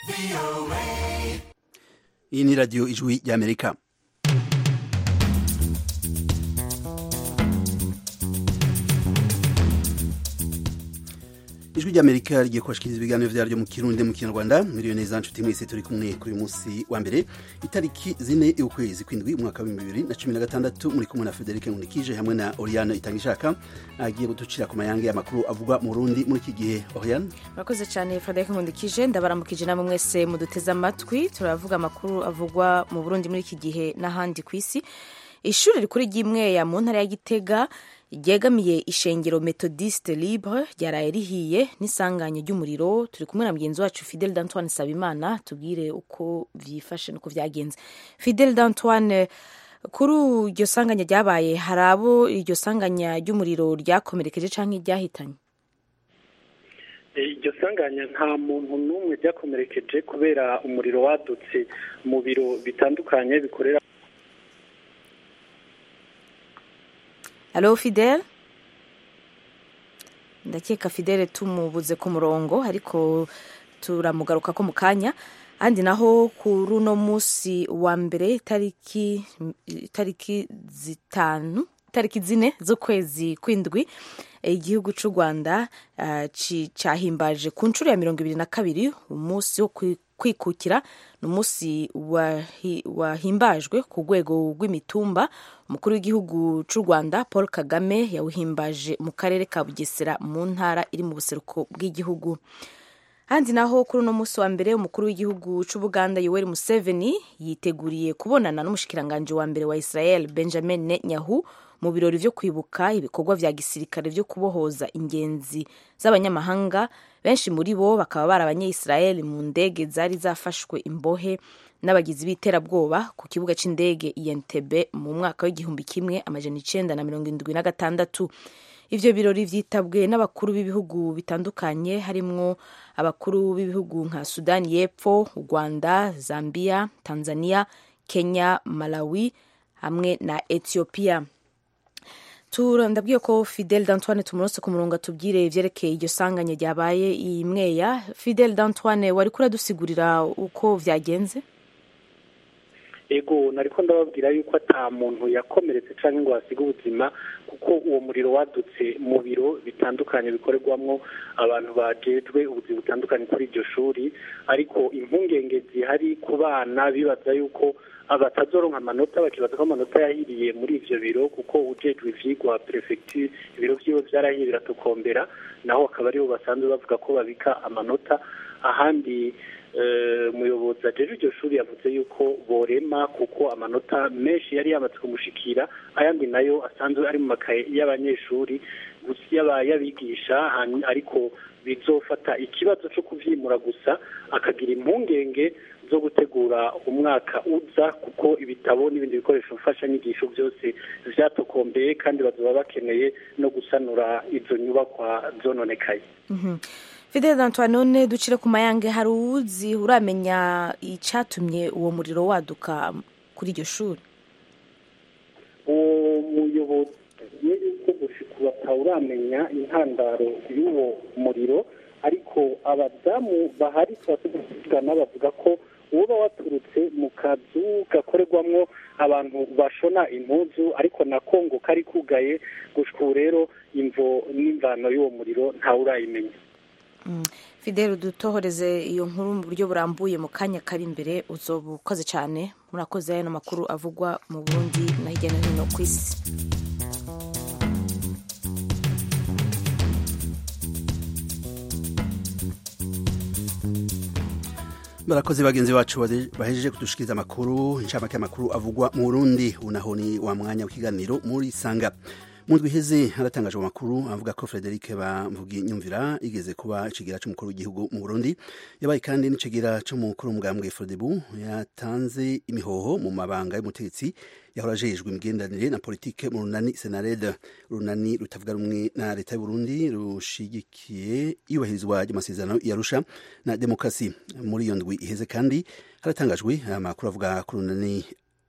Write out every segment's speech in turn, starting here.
iyi ni radiyo ijwi ry'amerika ijwi ry'amerika rigiye kubashikiriza ibiganiro vyaryo mu kirundi mu kinyarwanda miliyoni za nshuti mwese turi kumwe kuri uyu munsi wa mbere itariki zine y'ukwezi kwindwi umwaka wa bibiri na cumi na gatandatu muri kumwe na federike nkunikije hamwe na oriane itangishaka agiye guducira ku mayange y'amakuru avugwa mu burundi muri iki gihe oriane murakoze cyane frederic nkundikije ndabaramukije namwe mwese muduteze amatwi turavuga amakuru avugwa mu burundi muri iki gihe n'ahandi ku isi ishuri rikuru ry'imweya mu ntara ya gitega ryegamiye ishengero methodiste libre ryaraye rihiye n'isanganya ry'umuriro turi kumwe na mugenzi wacu fidel d'antoine sabimana tubwire uko vyifashe nuko vyagenze fidel d'antoine kuri iryo sanganya ryabaye hari abo iryo sanganya ry'umuriro ryakomerekeje canke ryahitanye iryo sanganya nta muntu n'umwe ryakomerekeje kubera umuriro wadutse mu biro bitandukanye bikorera Halo Fidel ndakeka Fidel tumubuze ku murongo ariko turamugaruka ko mu kanya andi naho kuri uno munsi wa mbere tariki tariki zitanu tariki zine z'ukwezi kwindwi igihugu cy'u rwanda uh, cyahimbaje ku nshuro ya mirongo ibiri na kabiri umunsi wo kwikukira ni umunsi wahimbajwe ku rwego rw'imitumba umukuru w'igihugu cy'u rwanda paul kagame yawuhimbaje mu karere ka bugesera mu ntara iri mu buseruko bw'igihugu handi naho kuri uno munsi wa mbere umukuru w'igihugu cy'ubuganda yoweri museveni yiteguriye kubonana n'umushikiranganji wa mbere wa israel benjamin netanyahu mu birori vyo kwibuka ibikorwa vya gisirikare vyo kubohoza ingenzi z'abanyamahanga benshi muri bo bakaba bari abanyayisirayeli mu ndege zari zafashwe imbohe n'abagizi b'iterabwoba ku kibuga c'indege Entebbe mu mwaka w'igihumbi kimwe amajana icenda na mirongo indwi na gatandatu ivyo birori vyitabwe n'abakuru b'ibihugu bitandukanye harimwo abakuru b'ibihugu nka sudani y'epfo u rwanda zambia tanzania kenya malawi hamwe na ethiopia ndabwiye ko fidel d'antoine tumurose ku murongo atubwire ivyerekeye iryo sanganya ryabaye iyi mweya fidel d'antoine wari kuradusigurira uko vyagenze ego nariko ndababwira yuko ata muntu yakomeretse canke ngo hasiga ubuzima kuko uwo muriro wadutse mu biro bitandukanye bikorerwamwo abantu bajejwe ubuzi butandukanye kuri iryo shuri ariko impungenge zihari ku bana bibaza yuko abatazoronka amanota bakibaza ko amanota yahiriye muri ivyo biro kuko ujejwe ivyigwa prefecture ibiro vyiwe vyarahiye biratokombera naho akaba ariho basanzwe bavuga ko babika amanota ahandi umuyobozi ajeje iryo shuri yavuze yuko borema kuko amanota menshi yari yamaze kumushikira ayandi nayo asanzwe ari mu makaye y'abanyeshuri y'abigisha ariko bizofata ikibazo cyo kuvyimura gusa akagira impungenge zo gutegura umwaka uza kuko ibitabo n'ibindi bikoresho mfashanyigisho byose vyatokombeye kandi bazoba bakeneye no gusanura izo nyubakwa zononekaye fidel antoine none ducire ku mayange hari uwuzi uramenya icatumye uwo muriro waduka kuri iryo shuri uwo muyobozi yuko gushika batawuramenya intandaro y'uwo muriro ariko abadamu bahari tuvugana bavuga ko uba waturutse mu kazu gakorerwamwo abantu bashona impuzu ariko na kongo kari kugaye gushika ubu rero imvo n'imvano y'uwo muriro ntawurayimenya fidel dutohoreze iyo nkuru mu buryo burambuye mu kanya kari imbere uzoba ukoze cyane murakoze aya makuru avugwa mu burundi na hirya no hino ku isi barakoze bagenzi bacu bahejeje kudushikiriza amakuru inshamake y'amakuru avugwa mu burundi unaho ni wa mwanya w'ikiganiro muri sanga mu ndwi iheze haratangajwe amakuru avuga ko frederic bamvugi nyumvira igeze kuba icigira c'umukuru w'igihugu mu burundi yabaye kandi n'icigira c'umukuru w'umugambwe frodebu yatanze imihoho mu mabanga y'umutegetsi yahora ajejwe imigenderanire na politike mu runani senarede urunani rutavuga rumwe na leta y'uburundi rushigikiye iyubahirizwa ry'amasezerano yarusha na demokarasi muri iyo ndwi iheze kandi haratangajwe amakuru avuga ku runani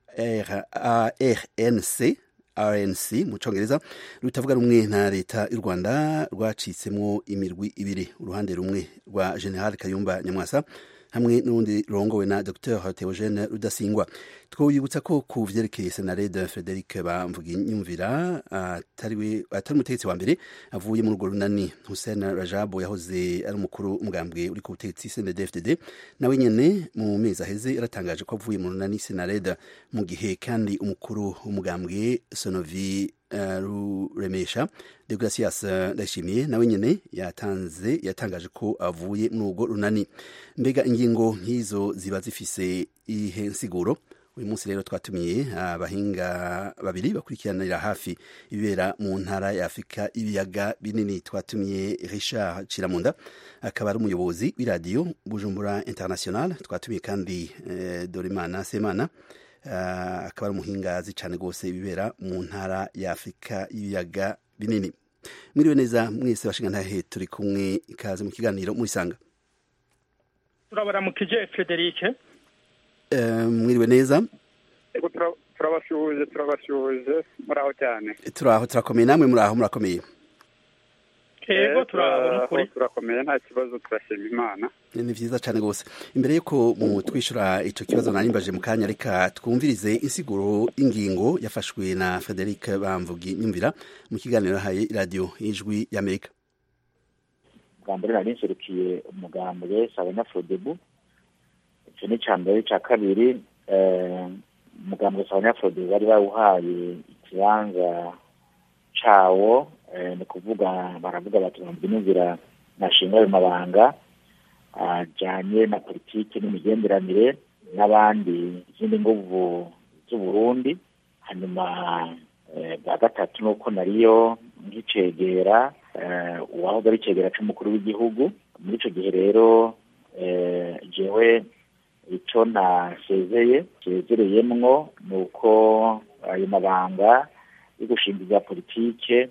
rnc rnc mu congereza rutavuga rumwe na leta y'u rwanda rwacitsemwo imirwi ibiri uruhande rumwe rwa general kayumba nyamwasa hamwe n'urundi rurongowe na dr theogene rudasingwa twibutsa ko ku vyerekeye senarede frederic bamvuginyumvira atari umutegetsi wa mbere avuye muri urwo runani hussein rajabu yahoze ari umukuru umugambwe uri ku butegetsi cndfdd nawe nyene mu mezi aheze yaratangaje ko avuye mu runani senarede mu gihe kandi umukuru w'umugambwe sonovi uh, ruremesha degracias ndayishimiye nawe nyene yatanze yatangaje ko avuye muri urwo runani mbega ingingo nk'izo ziba zifise ihe nsiguro uyu munsi rero twatumiye abahinga babiri bakurikiranira hafi ibibera mu ntara ya afurika ibiyaga binini twatumiye richard ciramunda akaba ari umuyobozi w'iradiyo bujumbura international twatumiye kandi eh, dorimana semana uh, akaba ari umuhinga azi cyane rwose ibibera mu ntara ya afurika y'ibiyaga binini mwiriwe neza mwese bashingantahe turi kumwe ikaze mu kiganiro murisanga turabaramukije frederic mwiriwe neza turabashuhuje turabashuhuje muraho cyane turaho turakomeye namwe muraho murakomeye yego turabona ukuri turakomeye nta kibazo turashima imana ni vyiza cane gose imbere yuko mu twishura ico kibazo narimbaje mu kanya reka twumvirize insiguro y'ingingo yafashwe na Frederic Bamvugi nyumvira mu kiganiro haye radio ijwi y'Amerika bwa mbere nari nserukiye umugambwe Sabanyafrodebu ico ni ca mbere ca kabiri umugambwe Sabanyafrodebu bari bawuhaye ikibanza cawo ni kuvuga baravuga bati bamvinumvira nashinga ayo mabanga ajanye na politiki n'imigenderanire n'abandi izindi nguvu z'uburundi hanyuma bwa gatatu ni uko nariyo nk'icegera uwahoze ari icegera c'umukuru w'igihugu muri ico gihe rero jewe ico nasezeye sezereyemwo ni uko ayo mabanga yo gushinga ibya politike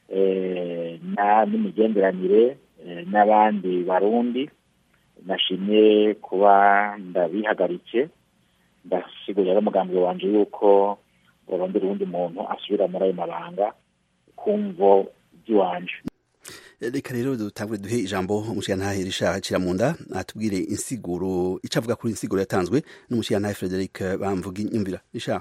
n'imigenderanire n'abandi barundi nashimye kuba ndabihagaritse ndasigurira n'umugambi wanje yuko burondera uwundi muntu asubira muri ayo mabanga kumvo by'iwanje reka rero dutangure duhe ijambo umushirantahe Richard Ciramunda atubwire insiguro ico avuga kuri insiguro yatanzwe n'umushirantahe Frederic Bamvugi nyumvira Richard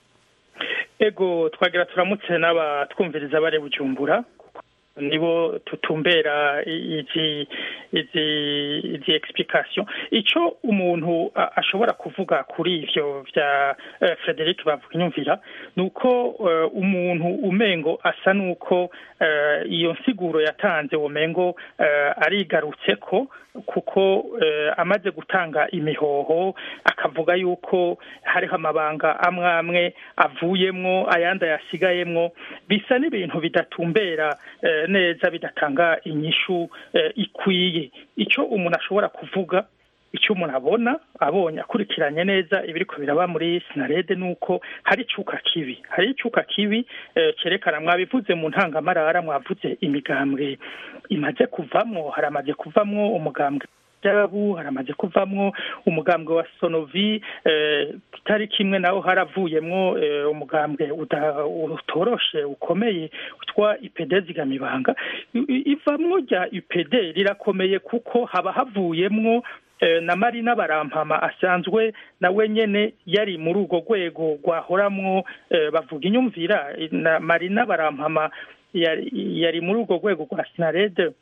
ego twagira turamutse n'abatwumviriza bare bujumbura nibo tutumbera izi izi izi explication ico umuntu ashobora kuvuga kuri ivyo vya uh, Frederic bavunyumvira nuko uh, umuntu umengo asa nuko uh, iyo nsiguro yatanze umengo uh, arigarutse ko kuko uh, amaze gutanga imihoho akavuga yuko hariho amabanga amwe amwe avuyemwo ayandi yasigayemwo bisa n'ibintu bidatumbera uh, neza bidatanga inyishu ikwiye icyo umuntu ashobora kuvuga icyo umuntu abona abonye akurikiranye neza ibiriko biraba muri sinarede ni uko hari icuka kibi hari icuka kibi cyerekana mwabivuze mu ntangamarara mwavuze imigambwe imaze kuvamwo haramaze kuvamwo umugambwe jabu haramaze kuvamwo umugambwe wa sonovi kitari kimwe naho haravuyemwo umugambwe utoroshe ukomeye utwa ipd zigamibanga ivamwo rya ipd rirakomeye kuko haba havuyemwo na marina barampama asanzwe nawe nyene yari muri urwo rwego rwahoramwo bavuga inyumvira na marina barampama yari muri urwo rwego rwa sinarede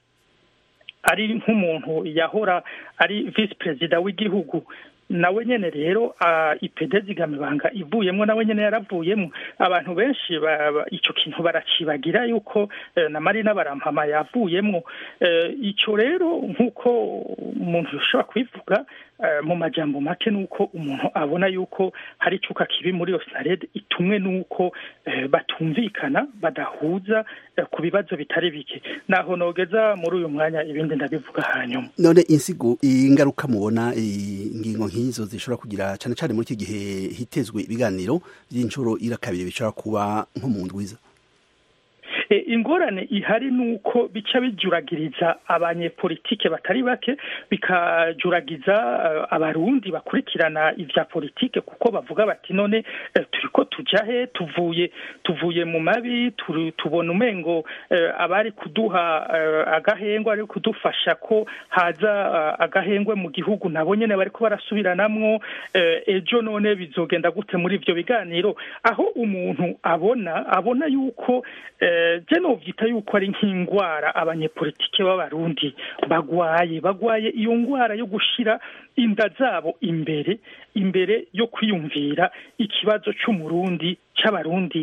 ari nk'umuntu yahora ari visi perezida w'igihugu nawe nyene rero ipede zigamibanga ivuyemwo nawe nyene yaravuyemwo abantu benshi ico kintu baracibagira yuko na marina barampama yavuyemwo ico rero nk'uko umuntu yoshobora kubivuga mu majambo make nuko umuntu abona yuko hari icuka kibi muri iyo sinarede itumwe nuko batumvikana badahuza ku bibazo bitari bike naho nogeza muri uyu mwanya ibindi ndabivuga hanyuma none insigo ingaruka mubona ingingo nk'izo zishobora kugira cyane cyane muri iki gihe hitezwe ibiganiro by'inshuro ira kabiri bishobora kuba nko mu ndwiza ingorane ihari ni uko bica bijuragiriza abanyepolitike batari bake bikajuragiza abarundi bakurikirana ibya politike kuko bavuga bati none turiko tuja he tuvuye tuvuye mu mabi tubona umengo abari kuduha agahengwe ari kudufasha ko haza agahengwe mu gihugu nabo nyene bariko barasubiranamwo ejo none bizogenda gute muri ivyo biganiro aho umuntu abona abona yuko je novyita yuko ari nk'ingwara abanyepolitike b'abarundi bagwaye bagwaye iyo ngwara yo gushira inda zabo imbere imbere yo kwiyumvira ikibazo c'umurundi c'abarundi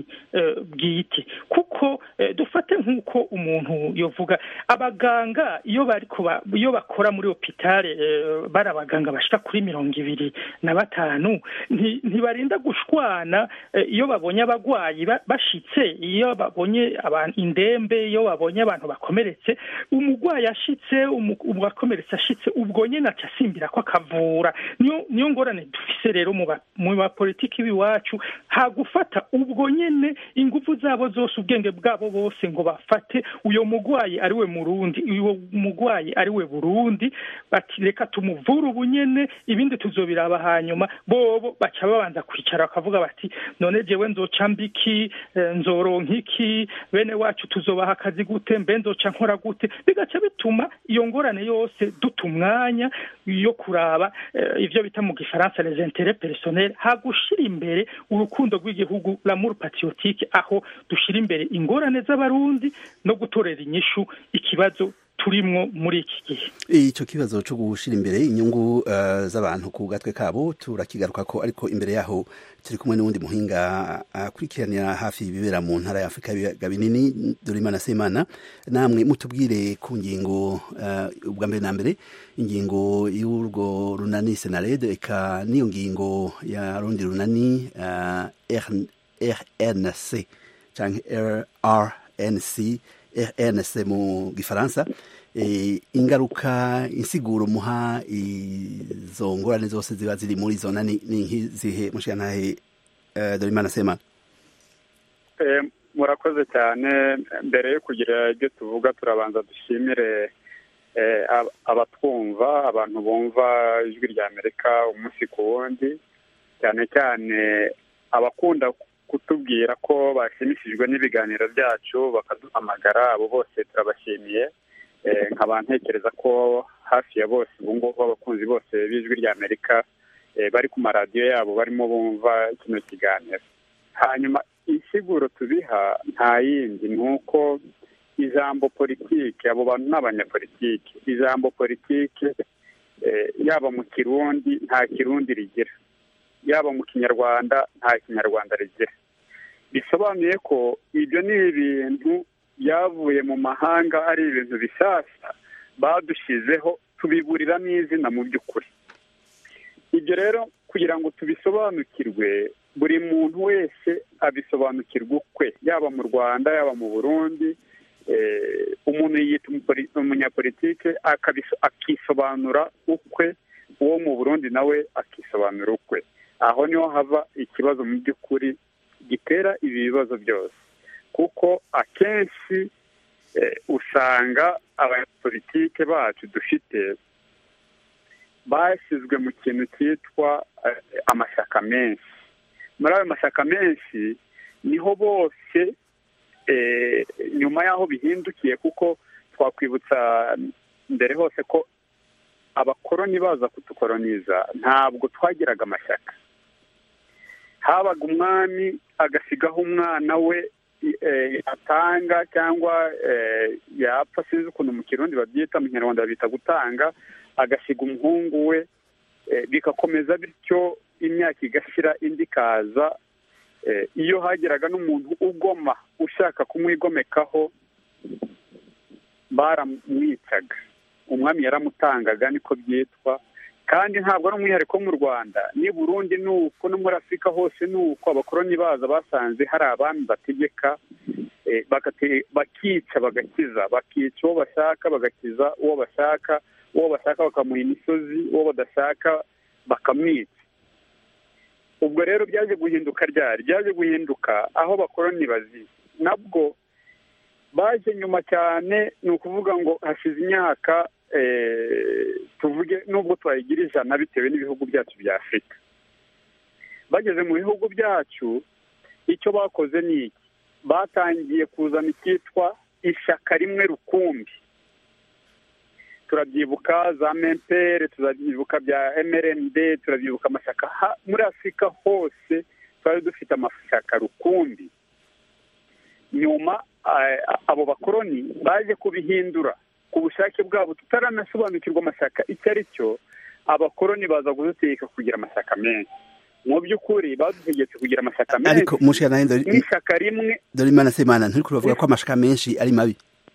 bwite kuko dufate nk'uko umuntu yovuga abaganga iyo bariko iyo bakora muri hopitale bari abaganga bashika kuri mirongo ibiri na batanu ntibarinda gushwana iyo babonye abagwayi bashitse iyo babonye indembe iyo babonye abantu bakomeretse umugwayi ashitse uwakomeretse ashitse ubwo nyene aca asimbira ko akavura niyo ngorane dufise rero mu bapolitiki b'iwacu hagufata ubwo nyene ingufu zabo zose ubwenge bwabo bose ngo bafate uyo mugwayi ari we murundi uyo mugwayi ari we burundi bati reka tumuvure ubu nyene ibindi tuzobiraba hanyuma bobo baca babanza kwicara bakavuga bati none jewe nzoca mbiki nzoronka iki bene wacu tuzobaha akazi gute mbe nzoca nkora gute bigaca bituma iyo ngorane yose duta umwanya yo kuraba ivyo bita mu gifaransa les intérêts personnels hagushira imbere urukundo rw'igihugu l'amour patriotique aho dushira imbere ingorane z'abarundi no gutorera inyishu ikibazo turimwo muri iki gihe ico kibazo co gushira imbere inyungu uh, z'abantu ku gatwe kabo turakigaruka ko ariko imbere yaho turi kumwe n'uwundi muhinga akurikiranira uh, hafi ibibera mu ntara ya Afrika y'ibiyaga binini Dorimana Semana namwe mutubwire ku ngingo uh, ubwa mbere na mbere ingingo y'urwo runani Senared eka niyo ngingo ya rundi runani uh, RNC canke RNC RNC mu gifaransa ingaruka insiguro muha izo ngorane zose ziba ziri muri izo nani ni nk'izihe mushirantahe Dorimana Semana murakoze cyane mbere yo kugira ibyo tuvuga turabanza dushimire abatwumva abantu bumva ijwi rya amerika umunsi ku wundi cyane cyane abakunda kutubwira ko bashimishijwe n'ibiganiro byacu bakaduhamagara abo bose turabashimiye nkaba ntekereza ko hafi ya bose ubu ngubu abakunzi bose b'ijwi rya amerika bari ku maradiyo yabo barimo bumva kino kiganiro hanyuma insiguro tubiha nta yindi ni uko ijambo politiki abo bantu ni abanyapolitiki ijambo politiki yaba mu kirundi nta kirundi rigira yaba mu kinyarwanda nta kinyarwanda rigira bisobanuye ko ibyo ni ibintu byavuye mu mahanga ari ibintu bishyashya badushyizeho tubiburiramo izina mu by'ukuri ibyo rero kugira ngo tubisobanukirwe buri muntu wese abisobanukirwa ukwe yaba mu rwanda yaba mu burundi umuntu yita umunyapolitike akisobanura ukwe uwo mu burundi nawe akisobanura ukwe aho niho hava ikibazo mu by'ukuri gitera ibi bibazo byose kuko akenshi usanga abanyapolitike bacu dufite bashyizwe mu kintu cyitwa amashyaka menshi muri ayo mashyaka menshi niho bose nyuma y'aho bihindukiye kuko twakwibutsa mbere hose ko abakoroni baza kudukoroniza ntabwo twagiraga amashyaka habaga umwami agasigaho umwana we yatanga cyangwa yapfa sinzi ukuntu mu kirundi babyita mu kinyarwanda babita gutanga agasiga umuhungu we bigakomeza bityo imyaka igashira indi ikaza iyo hageraga n'umuntu ugoma ushaka kumwigomekaho baramwicaga umwami yaramutangaga niko byitwa kandi ntabwo ari umwihariko mu rwanda ni burundi ni uko no muri afurika hose ni uko abakoroni baza basanze hari abami bategeka bakica bagakiza bakica uwo bashaka bagakiza uwo bashaka uwo bashaka bakamuha imisozi uwo badashaka bakamwica ubwo rero byaje guhinduka ryari byaje guhinduka aho abakoroni baziye nabwo baje nyuma cyane ni ukuvuga ngo hashize imyaka tuvuge nubwo twayigira ijana bitewe n'ibihugu byacu bya afurika bageze mu bihugu byacu icyo bakoze ni iki batangiye kuzana icyitwa ishyaka rimwe rukumbi turabyibuka za mempere turabyibuka bya mrnd turabyibuka amashyaka muri afurika hose twari dufite amashyaka rukumbi nyuma abo bakoroni baje kubihindura ku bushake bwabo tutaranasobanukirwa amashyaka icyo ari cyo abakoroni baza kudutegeka kugira amashyaka menshi mu by'ukuri badutegetse kugira amashyaka menshi ariko mushana n'ishyaka rimwe dore imana semana nturi kubavuga ko amashyaka menshi ari mabi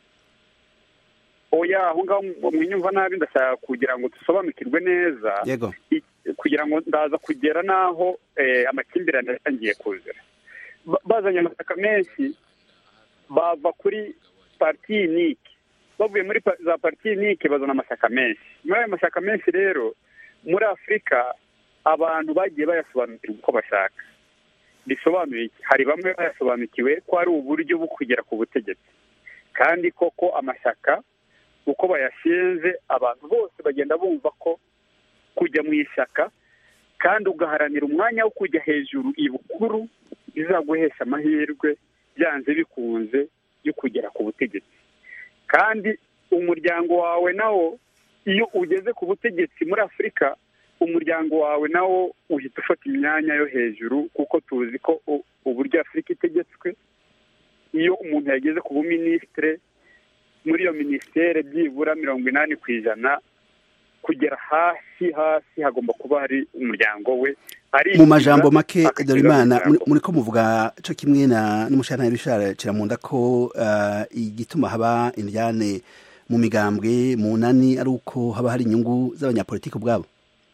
oya aho ngaho mwinyumva nabi ndashaka kugira ngo dusobanukirwe neza yego kugira ngo ndaza kugera n'aho amakimbirane yatangiye kuzira bazanye amashyaka menshi bava kuri pariti yinike bavuye muri za pariti yinike bazana amashyaka menshi muri ayo mashyaka menshi rero muri afurika abantu bagiye bayasobanukirwa uko bashaka bisobanuye iki hari bamwe bayasobanukiwe ko ari uburyo bwo kugera ku butegetsi kandi koko amashyaka uko bayashinze abantu bose bagenda bumva ko kujya mu ishyaka kandi ugaharanira umwanya wo kujya hejuru ibukuru bizaguhesha amahirwe byanze bikunze yo kugera ku butegetsi kandi umuryango wawe nawo iyo ugeze ku butegetsi muri afurika umuryango wawe nawo uhita ufata imyanya yo hejuru kuko tuzi ko uburyo afurika itegetswe iyo umuntu yageze ku buminisitire muri iyo minisiteri byibura mirongo inani ku ijana kugera hasi hasi hagomba kuba hari umuryango we mu majambo make dore imana muri ko muvuga cyo kimwe na n'umushana Richard kiramunda ko igituma haba indyane mu migambwe mu nani ari uko haba hari inyungu z'abanyapolitiki ubwabo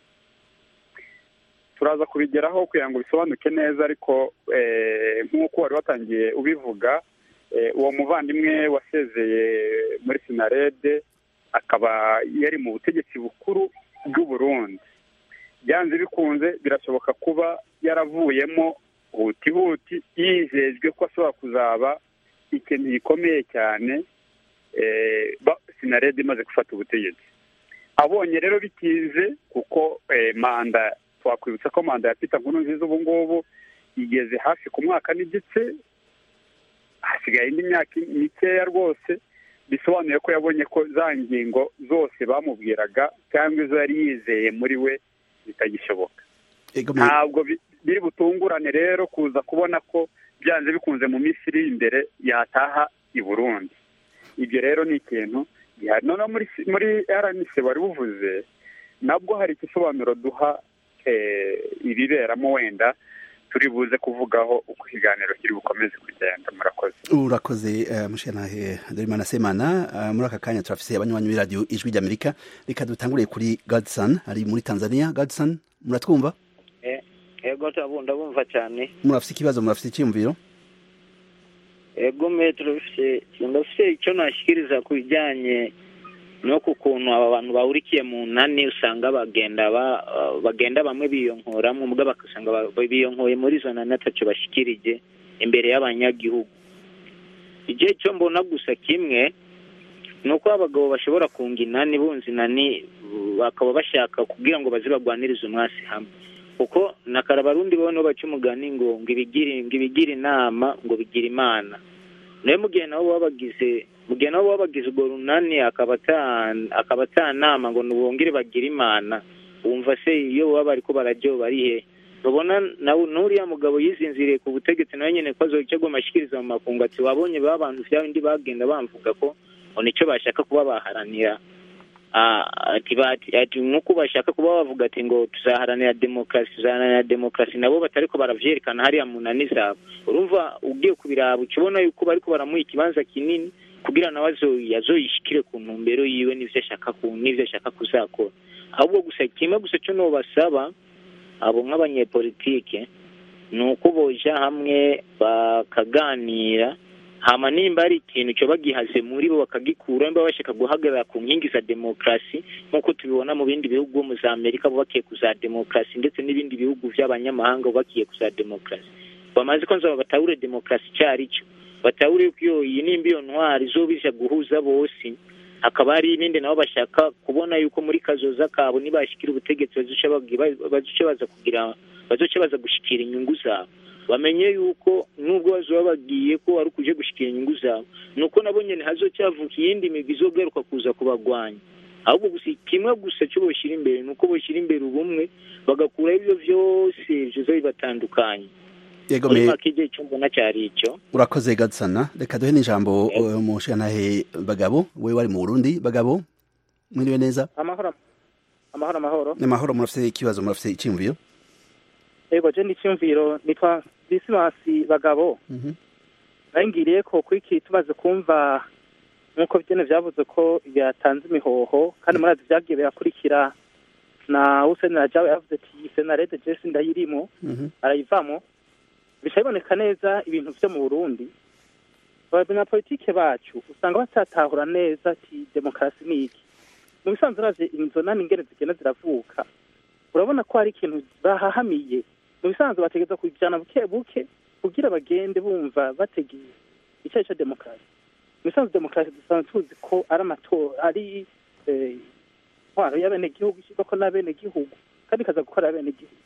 turaza kubigeraho kugira ngo bisobanuke neza ariko nk'uko wari watangiye ubivuga uwo muvandimwe wasezeye muri sinarede akaba yari mu butegetsi bukuru bw'u Burundi byanze bikunze birashoboka kuba yaravuyemo huti huti yizejwe ko ashobora kuzaba ikintu gikomeye cyane sinarede imaze gufata ubutegetsi abonye rero bitinze kuko manda twakwibutsa ko manda ya pita nkuru nziza ubu ngubu igeze hafi ku mwaka n'igice hasigaye indi myaka mikeya rwose bisobanuye ko yabonye ko za ngingo zose bamubwiraga cyangwa izo yari yizeye muri we bitagishoboka ntabwo biri butungurane rero kuza kubona ko byanze bikunze mu minsi iri imbere yataha i burundi ibyo rero ni ikintu gihari noneho muri rnc wari buvuze nabwo hari igisobanuro duha ibiberamo wenda turi buze kuvugaho uko ikiganiro kiri bukomeze kugenda murakoze urakoze mushanahe dorimana semana muri aka kanya turafise abanywanyi b'iradiyo ijwi ry'amerika reka dutanguriye kuri gadson ari muri tanzania gadson muratwumva ego ndabumva cyane murafise ikibazo murafise icyiyumviro ego metero ndafise icyo nashyikiriza ku bijyanye no ku kuntu aba bantu bahurikiye mu nani usanga bagenda bagenda bamwe biyonkoramo ubwo bagasanga biyonkoye muri izo nani atacyo bashyikirije imbere y'abanyagihugu igihe cyo mbona gusa kimwe ni uko abagabo bashobora kunga inani bunze inani bakaba bashaka kugira ngo baze bagwanirize umwasi hamwe kuko na karabarundi bo baca umugani ngo ngo ibigire inama ngo bigire imana nawe mu gihe nabo baba bagize mu gihe nabo baba bagize urwo runani akaba atanama ngo ntibongere bagire imana wumva se iyo baba bari ko barajya barihe babona n'uriya mugabo yizinziriye ku butegetsi nawe nyine ko azoca amashyikiriza mu makungu ati wabonye ba bantu bya bindi bagenda bamvuga ko ngo nicyo bashaka kuba baharanira ati nk'uko bashaka kuba bavuga ati ngo tuzaharanira demokarasi tuzaharanira demokarasi nabo batari ko baravyerekana hariya mu nani zabo urumva ugiye kubiraba uca ubona yuko bariko baramuha ikibanza kinini kugira nawe azoyishikire ku ntumbero yiwe n'ivyo ashaka n'ivyo ashaka kuzakora ahubwo gusa kimwe gusa cyo nobasaba abo nk'abanyepolitike ni uko boja hamwe bakaganira hama nimba ari ikintu cyo bagihaze muri bo bakagikura nimba bashaka guhagarara ku nkingi za demokarasi nk'uko tubibona mu bindi bihugu mu za amerika bubakiye ku za demokarasi ndetse n'ibindi bihugu by'abanyamahanga bubakiye ku za demokarasi bamaze ko nzaba batahure demokarasi icyo ari cyo batahure yuko iyo iyi nimba iyo ntwari izobija guhuza bose hakaba hari ibindi nabo bashaka kubona yuko muri kazoza kabo nibashikira ubutegetsi bazoca bagi- bazoca baza kugira bazoca baza gushikira inyungu zabo bamenye yuko nubwo bazoba bagiye ko ari ukuje gushikira inyungu zabo nuko nabo nyene hazoca havuka iyindi migwi izogaruka kuza kubagwanya ahubwo gusa kimwe gusa cyo boshyira imbere ni uko boshyira imbere ubumwe bagakuraho ibyo byose bizoza bibatandukanye yego muri me make igihe cyo mbona cyari icyo urakoze gadsana reka duhe n'ijambo uh, umushigantahe bagabo we wari mu burundi bagabo mwiriwe neza amahoro amahoro amahoro n'amahoro murafite ikibazo murafite icyiyumviro yego je n'icyumviro nitwa disimasi bagabo Mhm. nayingiriye ko kuri iki tumaze kumva nk'uko byene vyavuze ko yatanze imihoho kandi murazi vyagiye birakurikira na Hussein Rajabu yavuze ati senarede jesi ndayirimo Mhm. arayivamo bica biboneka neza ibintu vyo mu Burundi abanyapolitike bacu usanga batatahura neza ati demokarasi ni iki mu bisanzwe uravye inzo nani ingene zigenda ziravuka urabona ko hari ikintu bahahamiye mu bisanzwe bategeza kujana buke buke kugira bagende bumva bategeye icyo cyo demokarasi mu bisanzwe demokarasi dusanzwe tuzi ko ari amatora ari eh, intwaro y'abenegihugu ishyirwako n'abenegihugu kandi ikaza gukora abenegihugu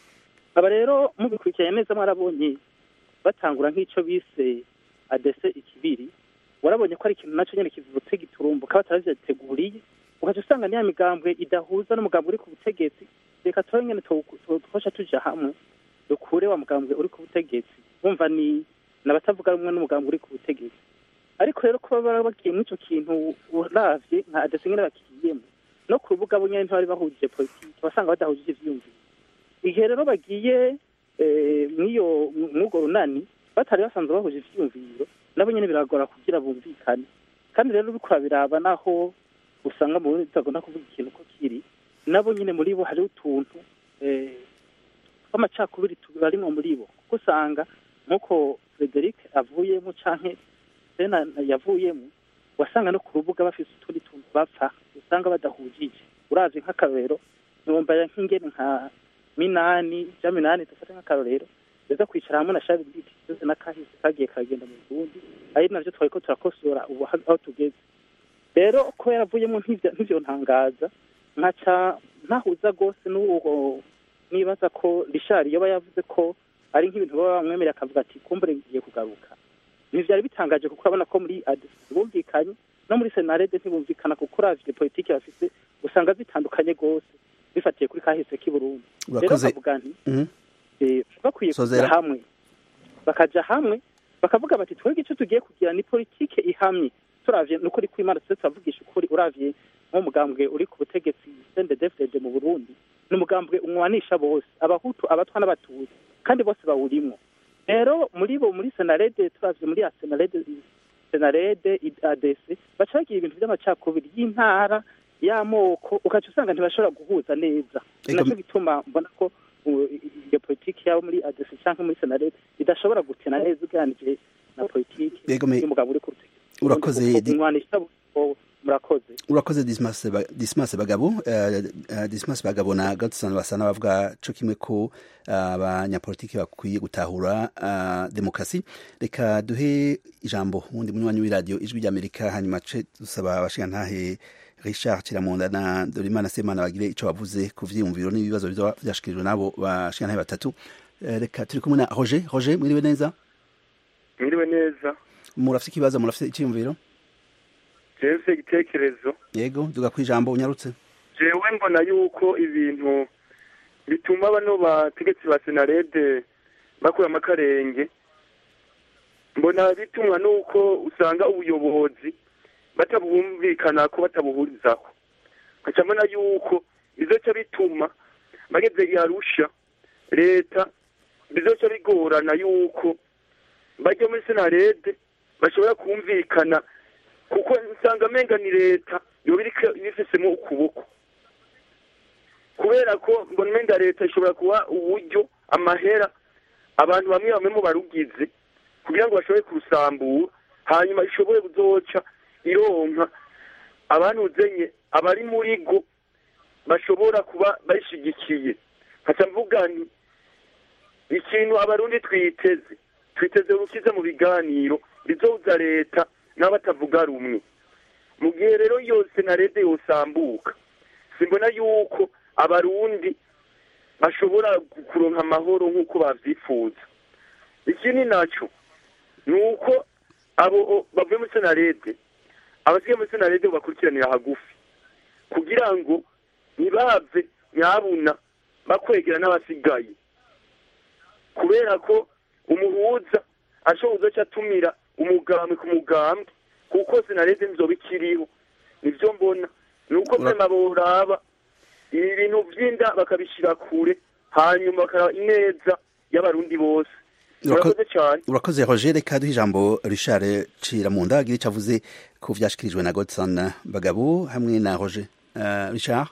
aba rero mubikurikiranye neza mwarabonye batangura nk'icyo bise adese ikibiri warabonye ko ari ikintu nacyo nyene kivutse giturumbuka bataravyateguriye ugaca usanga niya migambwe idahuza n'umugambi uri ku butegetsi reka tuba nyene twosha tuja hamwe dukure wa mugambwe uri ku butegetsi bumva ni nabatavuga rumwe n'umugambi uri ku butegetsi ariko rero kuba baba bagiye muri ico kintu uravye nka adese nyene bakigiyemo no ku rubuga bo nyene ntibari bahujije politiki basanga badahujije ivyiyumviro igihe rero bagiye eh, mw'iyo mw'urwo runani batari basanzwe bahuje ivyiyumviro nabo nyene biragora kugira bumvikane kandi rero uriko urabiraba naho usanga mu Burundi tutagomba kuvuga ikintu ko kiri nabo nyine muri bo hariho utuntu eh, tw'amacakubiri tubarimwo muri bo kuko usanga nk'uko Frederic avuyemo canke Sena yavuyemo wasanga no ku rubuga bafise utundi tuntu bapfa usanga badahujije uravye nk'akarorero ntiwumva nk'ingene nka minani ja minani dufate nk'akarorero beza kwicara hamwe na shabi biti byose n'akahise kagiye karagenda mu Burundi ari navyo twariko turakosora ubu aho tugeze rero kubera avuyemo nk'ivyo nk'ivyo ntangaza nkaca ntahuza rwose n'uwo nibaza ko rishari yoba yavuze ko ari nk'ibintu baba bamwemerera akavuga ati kumbure ngiye kugaruka ntivyari bitangaje kuko urabona ko muri adesi bumvikanye no muri senarede ntibumvikana kuko uravye politiki bafise usanga zitandukanye rwose bifatiye kuri kahise k'i Burundi rero urakoze bavuga nti Mhm. eh, bakwiye Sozera. kuja hamwe bakaja hamwe bakavuga bati twebwe icyo tugiye kugira ni politike ihamye turavye nukuri kw'imana tuse turavugisha ukuri uravye nk'umugambwe uri ku butegetsi CNDD-FDD mu Burundi ni umugambwe umwanisha bose abahutu abatwa n'abatutsi kandi bose bawurimwo rero muri bo muri senarede turavye muri ya senarede senarede adc baca bagira ibintu by'amacakubiri y'intara y'amoko ukaca usanga ntibashobora guhuza neza ni Ego- nacyo gituma mbona ko uh, iyo politiki yabo muri adc canke muri senarede idashobora gutena neza ugeranije na politiki Ego me- y'umugabo uri ku butegetsi Urakoze, Di- umwanisha bo- murakoze urakoze dismas Ba- dismas bagabo eh, eh, dismas bagabo na gadsana basa n'abavuga co kimwe ko eh, abanyapolitiki bakwiye gutahura eh, demokarasi reka duhe ijambo wundi munywanyi w'iradiyo ijwi ry'amerika hanyuma ce dusaba abashigantahe richard kiramunda na dorimana semana bagire ico bavuze ku vyiyumviro n'ibibazo bizoba vyashikirijwe n'abo bashigantahe batatu Eh, reka turi kumwe na roger roger mwiriwe neza mwiriwe neza murafite ikibazo murafite iciyumviro jewe igitekerezo yego duga kwijambo unyarutse jewe mbona yuko ibintu bituma bano bategetsi ba senarede bakuramo akarenge mbona bitumwa nuko usanga ubuyobozi batabumvikana ko batabuhurizaho nkaca mbona yuko bizoca bituma bageze i arusha leta bizoca bigorana yuko bajya muri senarede bashobora kumvikana kuko usanga amenga ni leta yoba iriko ibifisemo ukuboko kubera ko mbona umenga leta ishobora kuba uburyo amahera abantu bamwe bamwe mu barugize kugira ngo bashobore kurusambura hanyuma ishobore kuzoca ironka abanuzenye abari muri go bashobora kuba bayishigikiye nkaca mvuga nti ikintu abarundi twiteze twiteze urukiza mu biganiro rizoza leta n'abatavuga rumwe mu gihe rero yose na leta yosambuka simbona yuko abarundi bashobora kuronka amahoro nk'uko babyifuza ikindi nacyo ni uko abo bavuye muri senarede abasigaye muri senarede bakurikiranira hagufi kugira ngo ntibave nyabuna bakwegera n'abasigaye kubera ko umuhuza ashoboza aca atumira umugambwe ku mugambwe kuko senarede nzoba ikiriho nibyo mbona ni uko mwema boraba ibi bintu by'inda bakabishyira kure hanyuma bakaraba ineza y'abarundi bose murakoze cyane urakoze roger reka duhe ijambo richard ciramunda agira icyo avuze ku byashyikirijwe na godson bagabo hamwe na roger uh, richard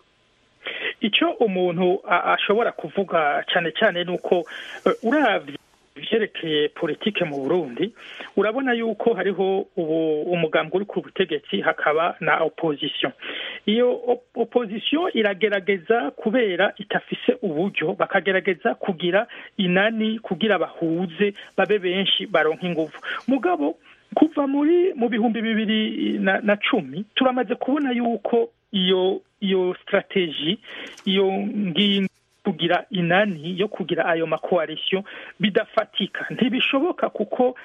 icyo umuntu ashobora kuvuga cyane cyane ni uko urabye ibyerekeye politike mu burundi urabona yuko hariho ubu umugambi uri ku butegetsi hakaba na opposition iyo opposition iragerageza kubera itafise uburyo bakagerageza kugira inani kugira bahuze babe benshi baronka ingufu mugabo kuva muri mu bihumbi bibiri na, na cumi turamaze kubona yuko iyo iyo strategie iyo ngingo kugira inani yo kugira ayo makoalisiyo bidafatika ntibishoboka kuko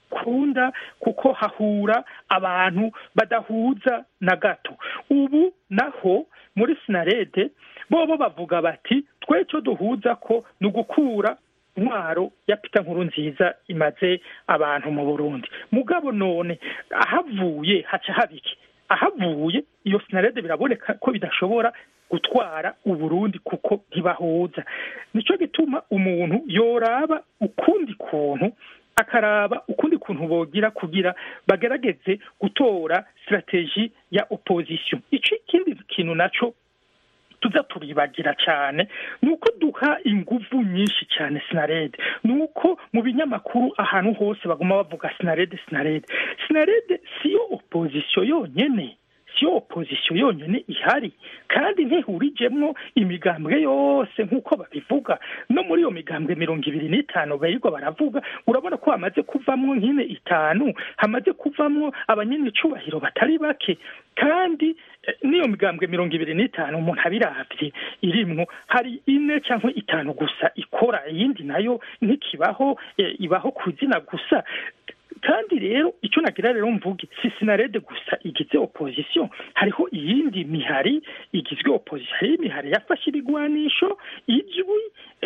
kunda kuko hahura abantu badahuza na gato ubu naho muri sinarede bobo bavuga bati twe cyo duhuza ko ni ugukura intwaro ya pita nkuru nziza imaze abantu mu burundi mugabo none ahavuye haca habiki ahavuye iyo sinarede biraboneka ko bidashobora gutwara uburundi kuko ntibahuza nicyo gituma umuntu yoraba ukundi kuntu akaraba ukundi kuntu bogira kugira bagerageze gutora strategie ya opposition ico ikindi kintu naco tuza turibagira cyane ni uko duha inguvu nyinshi cyane sinarede ni uko mu binyamakuru ahantu hose baguma bavuga sinarede sinarede sinarede siyo opposition yonyene siyo opposition yonyine ihari kandi ntihurijemwo imigambwe yose nk'uko babivuga no muri iyo migambwe mirongo ibiri n'itanu barirwa baravuga urabona ko hamaze kuvamwo nk'ine itanu hamaze kuvamwo abanyenicubahiro batari bake kandi n'iyo migambwe mirongo ibiri n'itanu umuntu abiravye irimwo hari ine cyangwa itanu gusa ikora iyindi nayo ntikibaho ibaho ku izina gusa kandi rero icyo nagira rero mvuge si sinarede gusa igize opposition hariho iyindi mihari igizwe opposition hari imihari yafashe ibigwanisho ijwi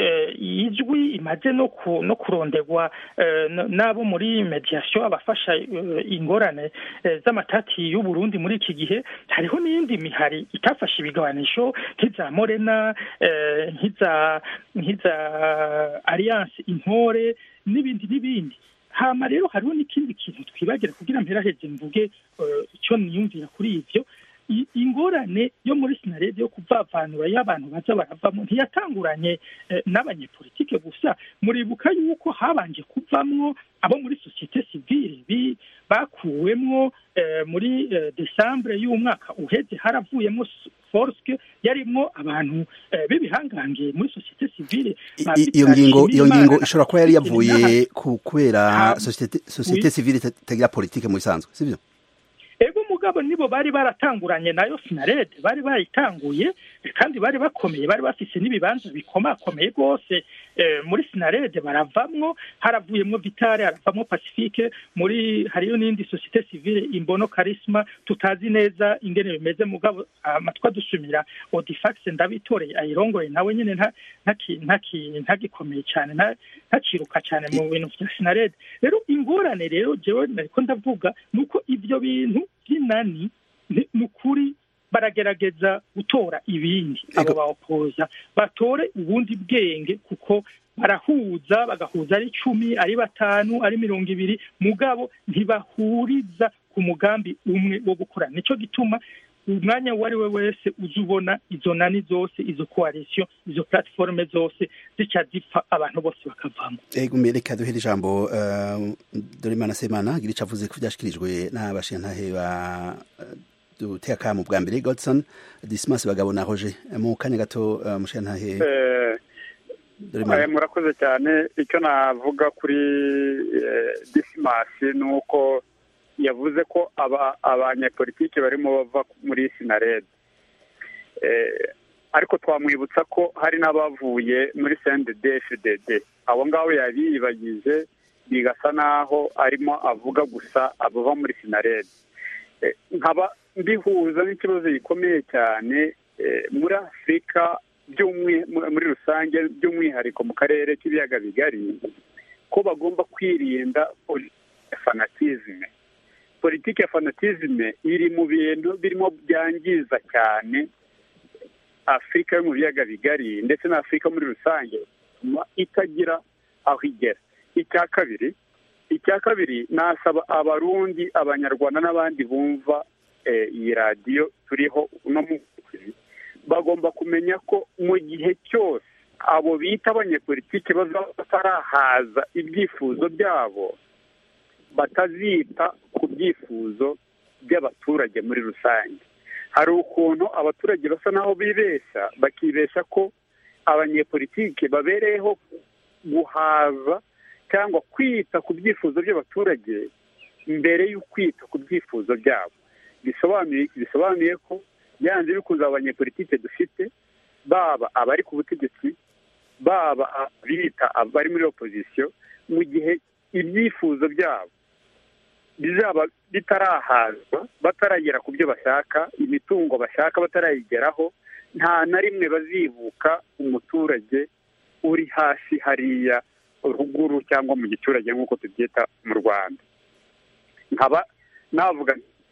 ijwi imaze no no kuronderwa n'abo muri mediation abafasha ingorane z'amatati y'u Burundi muri iki gihe hariho n'iyindi mihari itafashe ibigwanisho nk'iza Morena nk'iza nk'iza Alliance Intore n'ibindi n'ibindi hama rero hariho n'ikindi kintu twibagira kugira mperaheze mvuge icyo niyumvira kuri ivyo ingorane yo muri sinarede yo kuvavanura y'abantu baza baravamo ntiyatanguranye n'abanyepolitike gusa muribuka yuko habanje kuvamwo abo muri sosiyete sivile bakuwemwo muri desambure y'umwaka uheze haravuyemo forske yarimwo abantu b'ibihangange muri sosiyete sivile iyo ngingo iyo ngingo ishobora kuba yari yavuye kubera sosiyete sivile itagira politike mu bisanzwe sibyo ego mugabo nibo bari baratanguranye nayo sinarede bari bayitanguye kandi bari bakomeye bari bafise n'ibibanza bikomakomeye rwose muri sinarede baravamwo haravuyemwo vitale haravamwo pacifique muri hariyo n'indi sosiyete sivile imbono karisma tutazi neza ingene bimeze mugabo amatwi adusumira odifax ndabitoreye ayirongoye nawe nyine ntagikomeye cyane ntaciruka cyane mu bintu vya sinarede rero ingorane rero jewe nariko ndavuga ni uko ivyo bintu by'inani ni ukuri baragerageza gutora ibindi abo bawopoza batore ubundi bwenge kuko barahuza bagahuza ari icumi ari batanu ari mirongo ibiri mugabo ntibahuriza ku mugambi umwe wo gukora nicyo gituma umwanya uwo ari we wese uza ubona izo nani zose izo koalisiyo izo platiforume zose zica zipfa abantu bose bakavamo ego reka duhere ijambo dorimana semana gira icyo avuze ko byashyikirijwe n'abashintahe ba duteka mu bwa mbere godson disimasi bagabo na roje mu kanya gato mushintahe murakoze cyane icyo navuga kuri thomas ni uko yavuze ko abanyepolitiki barimo bava muri sinarede ariko twamwibutsa ko hari n'abavuye muri cndfdd abo ngabo yabiyibagije bigasa n'aho arimo avuga gusa abava muri sinarede nkaba mbihuza n'ikibazo gikomeye cyane muri afurika muri rusange by'umwihariko mu karere k'ibiyaga bigari ko bagomba kwirinda fanatizme politiki ya fanatizme iri mu bintu birimo byangiza cyane afurika yo mu biyaga bigari ndetse na afurika muri rusange itagira aho igera icya kabiri icya kabiri nasaba abarundi abanyarwanda n'abandi bumva iyi radiyo turiho uno munsi bagomba kumenya ko mu gihe cyose abo bita abanyepolitiki bazaba batarahaza ibyifuzo byabo batazita ku byifuzo by'abaturage muri rusange hari ukuntu abaturage basa n'aho bibeshya bakibeshya ko abanyepolitiki babereyeho guhaza cyangwa kwita ku byifuzo by'abaturage mbere yo kwita ku byifuzo byabo bisobanuye ko byanze bikunze abanyepolitike dufite baba abari ku butegetsi baba abita abari muri opozisiyo mu gihe ibyifuzo byabo bizaba bitarahazwa bataragera ku byo bashaka imitungo bashaka batarayigeraho nta na rimwe bazibuka umuturage uri hasi hariya ruguru cyangwa mu giturage nk'uko tubyita mu rwanda nkaba navuga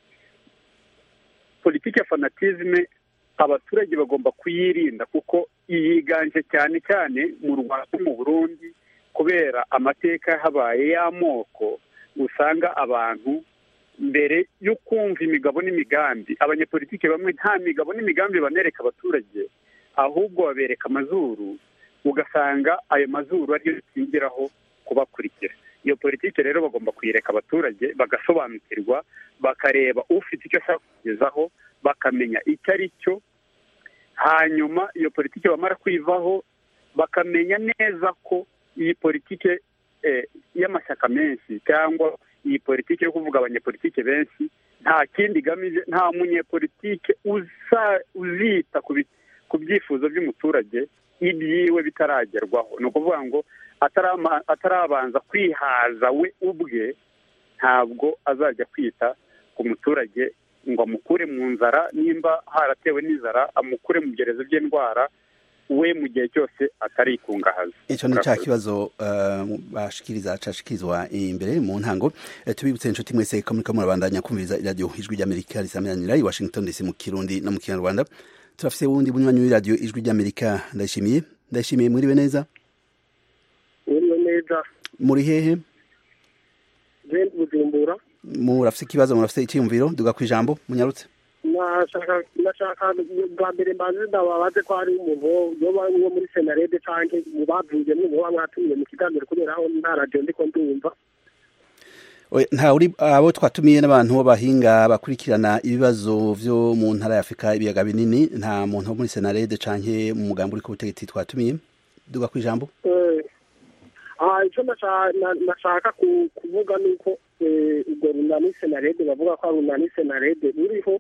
politiki ya fanatizme abaturage bagomba kuyirinda kuko yiganje cyane cyane mu rwanda mu burundi kubera amateka habaye y'amoko usanga abantu mbere yo kumva imigabo n'imigambi abanyepolitiki bamwe nta migabo n'imigambi banereka abaturage ahubwo babereka amazuru ugasanga ayo mazuru ariyo zingiraho kubakurikira iyo politiki rero bagomba kuyireka abaturage bagasobanukirwa bakareba ufite icyo ashaka kugezaho bakamenya icyo ari cyo hanyuma iyo politiki bamara kuyivaho bakamenya neza ko iyi politiki y'amashyaka menshi cyangwa iyi politiki yo kuvuga abanyepolitike benshi nta kindi igamije nta munyepolitike uzita ku byifuzo by'umuturage ibyiwe bitaragerwaho ni ukuvuga ngo atarabanza kwihaza we ubwe ntabwo azajya kwita ku muturage ngo amukure mu nzara nimba haratewe n'inzara amukure mu byerezo by'indwara we mu gihe cyose atarikungahaza icyo ni cya kibazo bashikiriza cashikirizwa imbere mu ntango tubibutse inshuti mwese ko muriko murabandanya kumviriza iradiyo ijwi ry'amerika risamiranira i washington dc mu kirundi no mu kinyarwanda turafise wundi bunywanyi w'iradiyo ijwi ry'amerika ndayishimiye ndayishimiye mwiriwe neza mwiriwe neza muri hehe je bujumbura murafise ikibazo murafise icyiyumviro duga ku ijambo munyarutse nashaka nashaka bwa mbere mbanze ndababaze ko hari umuntu yoba wo muri senarede canke mu bavuye mwe muba mwatumiye mu kiganiro kubera aho nta radiyo ndiko ndumva nta uri abo twatumiye n'abantu b'abahinga bakurikirana ibibazo vyo mu ntara ya afurika ibiyaga binini nta muntu wo muri senarede canke mu mugambi uri ku butegetsi twatumiye duga ku ijambo icyo nashaka kuvuga ni uko ubwo runani senarede bavuga ko ari runani senarede ruriho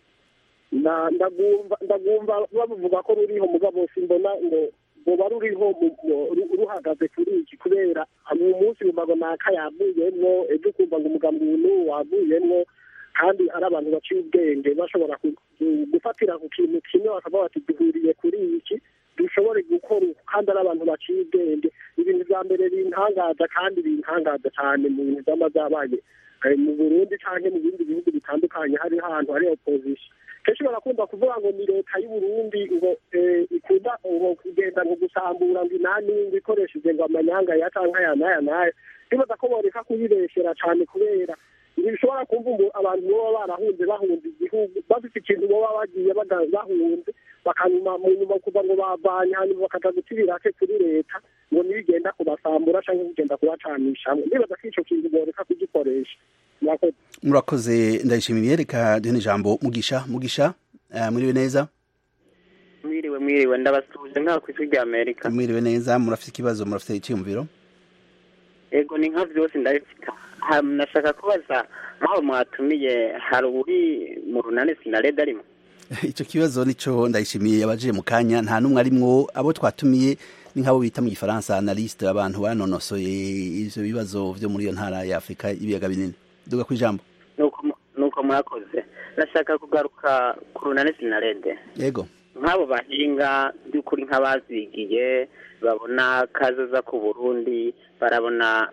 ndagumva bavuga ko ruriho mugabo simbona ngo ruba ruriho ruhagaze kuri iki kubera mu munsi wumva naka yavuyemwo ejo ukumva ngo umugambi uyu wavuyemwo kandi ari abantu baciye ubwenge bashobora gufatira ku kintu kimwe bakavuga bati duhuriye kuri iki dushobore gukora kandi ari abantu baciye ubwenge ibintu bya mbere bintangaza kandi bintangaza cyane mu bintu byaba byabaye mu burundi cyangwa mu bindi bihugu bitandukanye hari ahantu hari opozisiyo kenshi barakunda kuvuga ngo ni leta y'uburundi ngo ikunda ngo kugenda ngo gusambura ngo inani ngo ikoresheje ngo amanyanga ya cyangwa aya n'aya n'aya bibaza ko boreka kuyibeshyera cyane kubera ntibishobora kumva abantu baba barahunze bahunze igihugu bafite ikintu baba bagiye bahunze bakanyuma mu nyuma kuva ngo bavanye hanyuma bakaja guta ibirake kuri leta ngo nibigenda kubasambura cyangwa kugenda kubacanishamo nibaza ko ico kintu boreka kugikoresha murakoze ndayishimiye reka duhe ijambo mugisha mugisha mwiriwe neza mwiriwe mwiriwe ndabasuje nka ku ijwi rya amerika mwiriwe neza murafite ikibazo murafite icyiyumviro ego ni nka byose ndabifite Ha- nashaka kubaza nk'aho mwatumiye hari uri mu runani sinarede arimo icyo kibazo nico ndayishimiye abaje mu kanya nta n'umwe arimwo abo twatumiye ni nk'abo bita mu gifaransa analyste abantu banonosoye ivyo bibazo vyo muri iyo ntara ya afurika y'ibiyaga binini duga ku ijambo nuko mu- nuko murakoze nashaka kugaruka ku runani sinarede yego nk'abo bahinga by'ukuri nk'abazigiye babona kazoza ku burundi barabona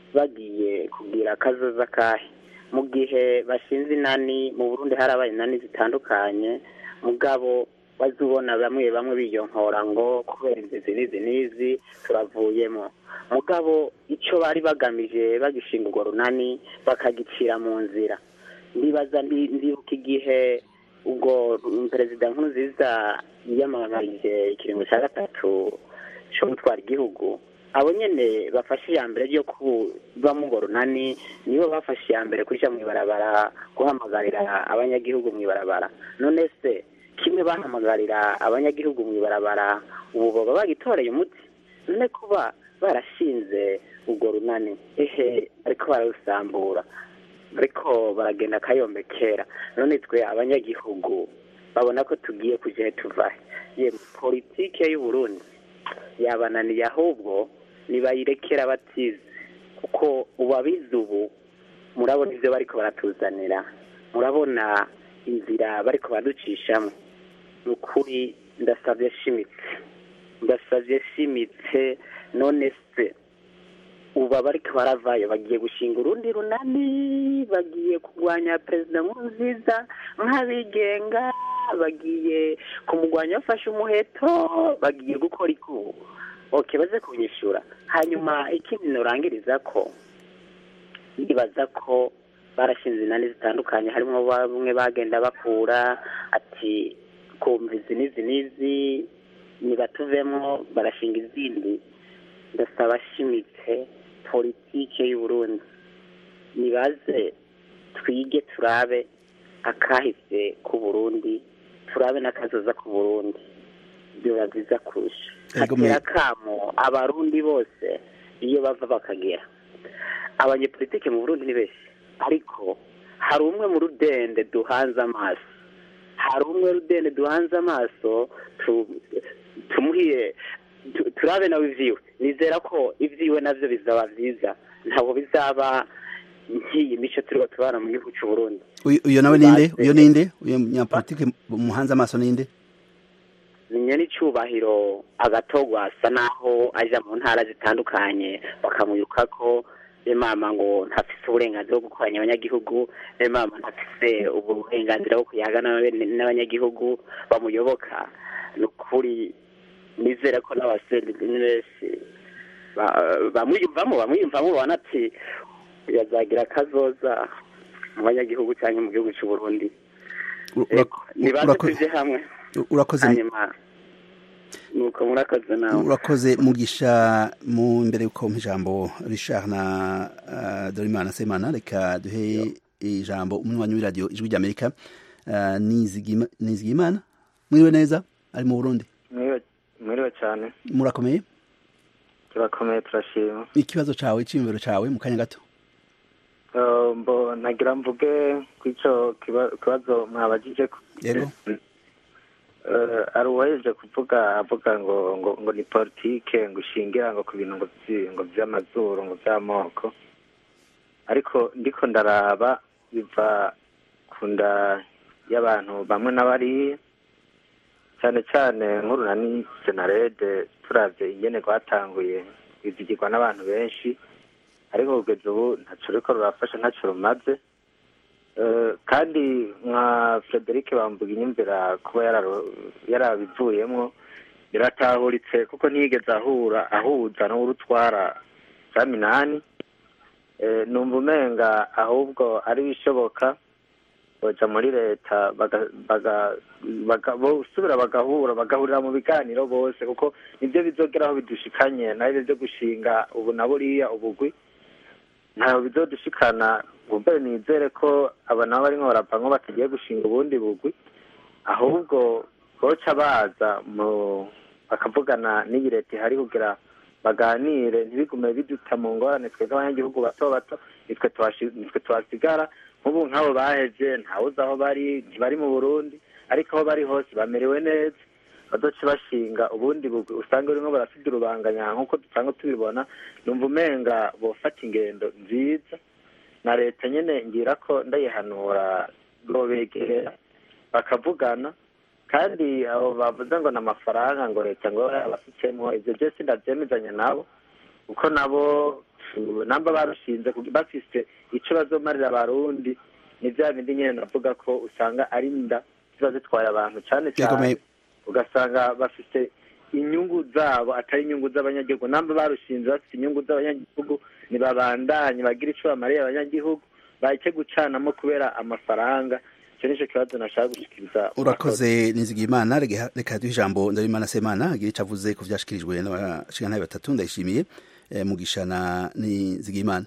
bagiye kugira kazoza kahe mu gihe bashinze inani mu burundi harabaye inani zitandukanye mugabo bazubona bamwe bamwe biyonkora ngo kubera inzizi n'izi n'izi turavuyemo mugabo icyo bari bagamije bagishinga urwo runani bakagicira mu nzira ndibaza ndi- ndibuka igihe ubwo perezida nkurunziza yiyamamarije ikiringo cya gatatu cyo gutwara igihugu abo nyene bafashe iya mbere ryo kubamo urwo runani nibo bafashe iya mbere kuja mu ibarabara guhamagarira abanyagihugu mu ibarabara none se kimwe bahamagarira abanyagihugu mu ibarabara ubu baba bagitoreye umuti none kuba barashinze urwo runani ehe ariko bararusambura ariko baragenda akayombekera none twe abanyagihugu babona ko tugiye kuja tuvahe ye politike y'uburundi yabananiye ahubwo nibayirekera batize kuko ubu abize ubu murabona ibyo bariko baratuzanira murabona inzira bariko baducishamo ni ukuri ndasabye shimitse ndasabye shimitse none se ubu abariko baravayo bagiye gushinga urundi runani bagiye kurwanya perezida nkurunziza nk'abigenga bagiye kumurwanya bafashe umuheto bagiye gukora ikubu oke baze kunyishura hanyuma ikindi nurangiriza ko ndibaza ko barashinze inani zitandukanye harimo bamwe bagenda bakura ati kumva izi n'izi n'izi nibatuvemo barashinga izindi ndasaba ashimitse politike y'uburundi nibaze twige turabe akahise k'uburundi turabe n'akazoza k'uburundi biba byiza kurusha Ego me- hatera kamo abarundi bose iyo bava bakagera abanyepolitike mu burundi ni benshi ariko hari umwe mu rudende duhanze amaso hari umwe rudende duhanze amaso tu- tumuhiye tu- turabe nawe ivyiwe nizera ko ivyiwe navyo bizaba vyiza ntabwo bizaba nk'iyi mico turiho tubana mu gihugu c'uburundi Uyu- uyo nawe ninde Baze- uyo ninde uyo munyapolitike muhanze amaso ninde ni n'icyubahiro agatogwa asa naho aja mu ntara zitandukanye bakamwiruka ko mama ngo ntafise uburenganzira bwo gukoranya abanyagihugu mama ntafise ubwo burenganzira bwo kuyaga n'abe- n'abanyagihugu bamuyoboka ni ukuri nizera ko n'abasore ni benshi ba- bamwiyumvamo bamwiyumvamo babona ati yazagira akazoza mu banyagihugu cyangwa mu gihugu cy'u Burundi Ura- nibaze urako- tuje hamwe urakoze hanyuma nuko murakoze nawe urakoze mugisha mu imbere yuko mpa ijambo richard na uh, dorimana semana reka duhe ijambo umunywanyi w'iradiyo ijwi ry'amerika uh, Nizigima- nizigimana mwiriwe neza ari mu burundi mwiriwe mwiriwe cyane murakomeye turakomeye turashima ikibazo cawe iciyumviro cawe mu kanya gato Eh, mbo nagira mvuge ku ico kiba- kibazo mwabajije ko yego Eh, ari uwaheje kuvuga avuga ngo ngo ngo ni politike ngo ushingira ngo ku bintu ngo vyi- ngo vy'amazuru ngo vy'amoko ariko ndiko ndaraba biva ku nda y'abantu bamwe n'abariya cyane cyane nk'urunani senarede turavye ingene rwatanguye rwizigirwa n'abantu benshi ariko kugeza ubu ntaco ruriko rurafasha ntaco rumaze Eh, kandi nka frederic bambuga inyumvira kuba yararo- yarabivuyemwo biratahuritse kuko ntiyigeze ahura ahuza n'urutwara za minani Eh, numva umenga ahubwo ari bishoboka boja muri leta baga- baga- baga- bosubira bagahura bagahurira mu biganiro bose kuko nibyo bizogeraho bidushikanye naho byo gushinga ubu na buriya ubugwi ntaho bizodushikana ubwo nizere ko aba nabo barimo baravamo batagiye gushinga ubundi bugwi ahubwo boca baza mu bakavugana n'iyi leta ihari kugira baganire ntibigume biduta mu ngorane twebwe abanyagihugu bato bato nitwe tuhashi- nitwe tuhasigara nk'ubu nk'abo baheje ntawuzi aho bari ntibari mu burundi ariko aho bari hose bamerewe neza bazoce bashinga ubundi bugwi usanga urimo barafite urubanganya nk'uko dusanga tubibona numva umenga bofata ingendo nziza na leta nyine ngira ko ndayihanura bobegera bakavugana kandi abo bavuze ngo ni amafaranga ngo leta ngo yabasukemo ibyo byose ndabyemezanya nabo kuko nabo uh, namba barushinze kugi- bafise ico bazomarira abarundi ni vya bindi nyene navuga ko usanga ari nda ziba zitwaye abantu cane Yego, cane me- ugasanga bafite inyungu zabo atari inyungu z'abanyagihugu namba barushinze bafite inyungu z'abanyagihugu ntibabandanye bagira ico bamariye abanyagihugu bahite gucanamo kubera amafaranga icyo nicyo kibazo nashaka gushikiriza urakoze nizigimana reka reka duhe ijambo ndabimana semana agira icyo avuze ku byashikirijwe n'abashingantahe batatu ndayishimiye eh, mugisha na nizigimana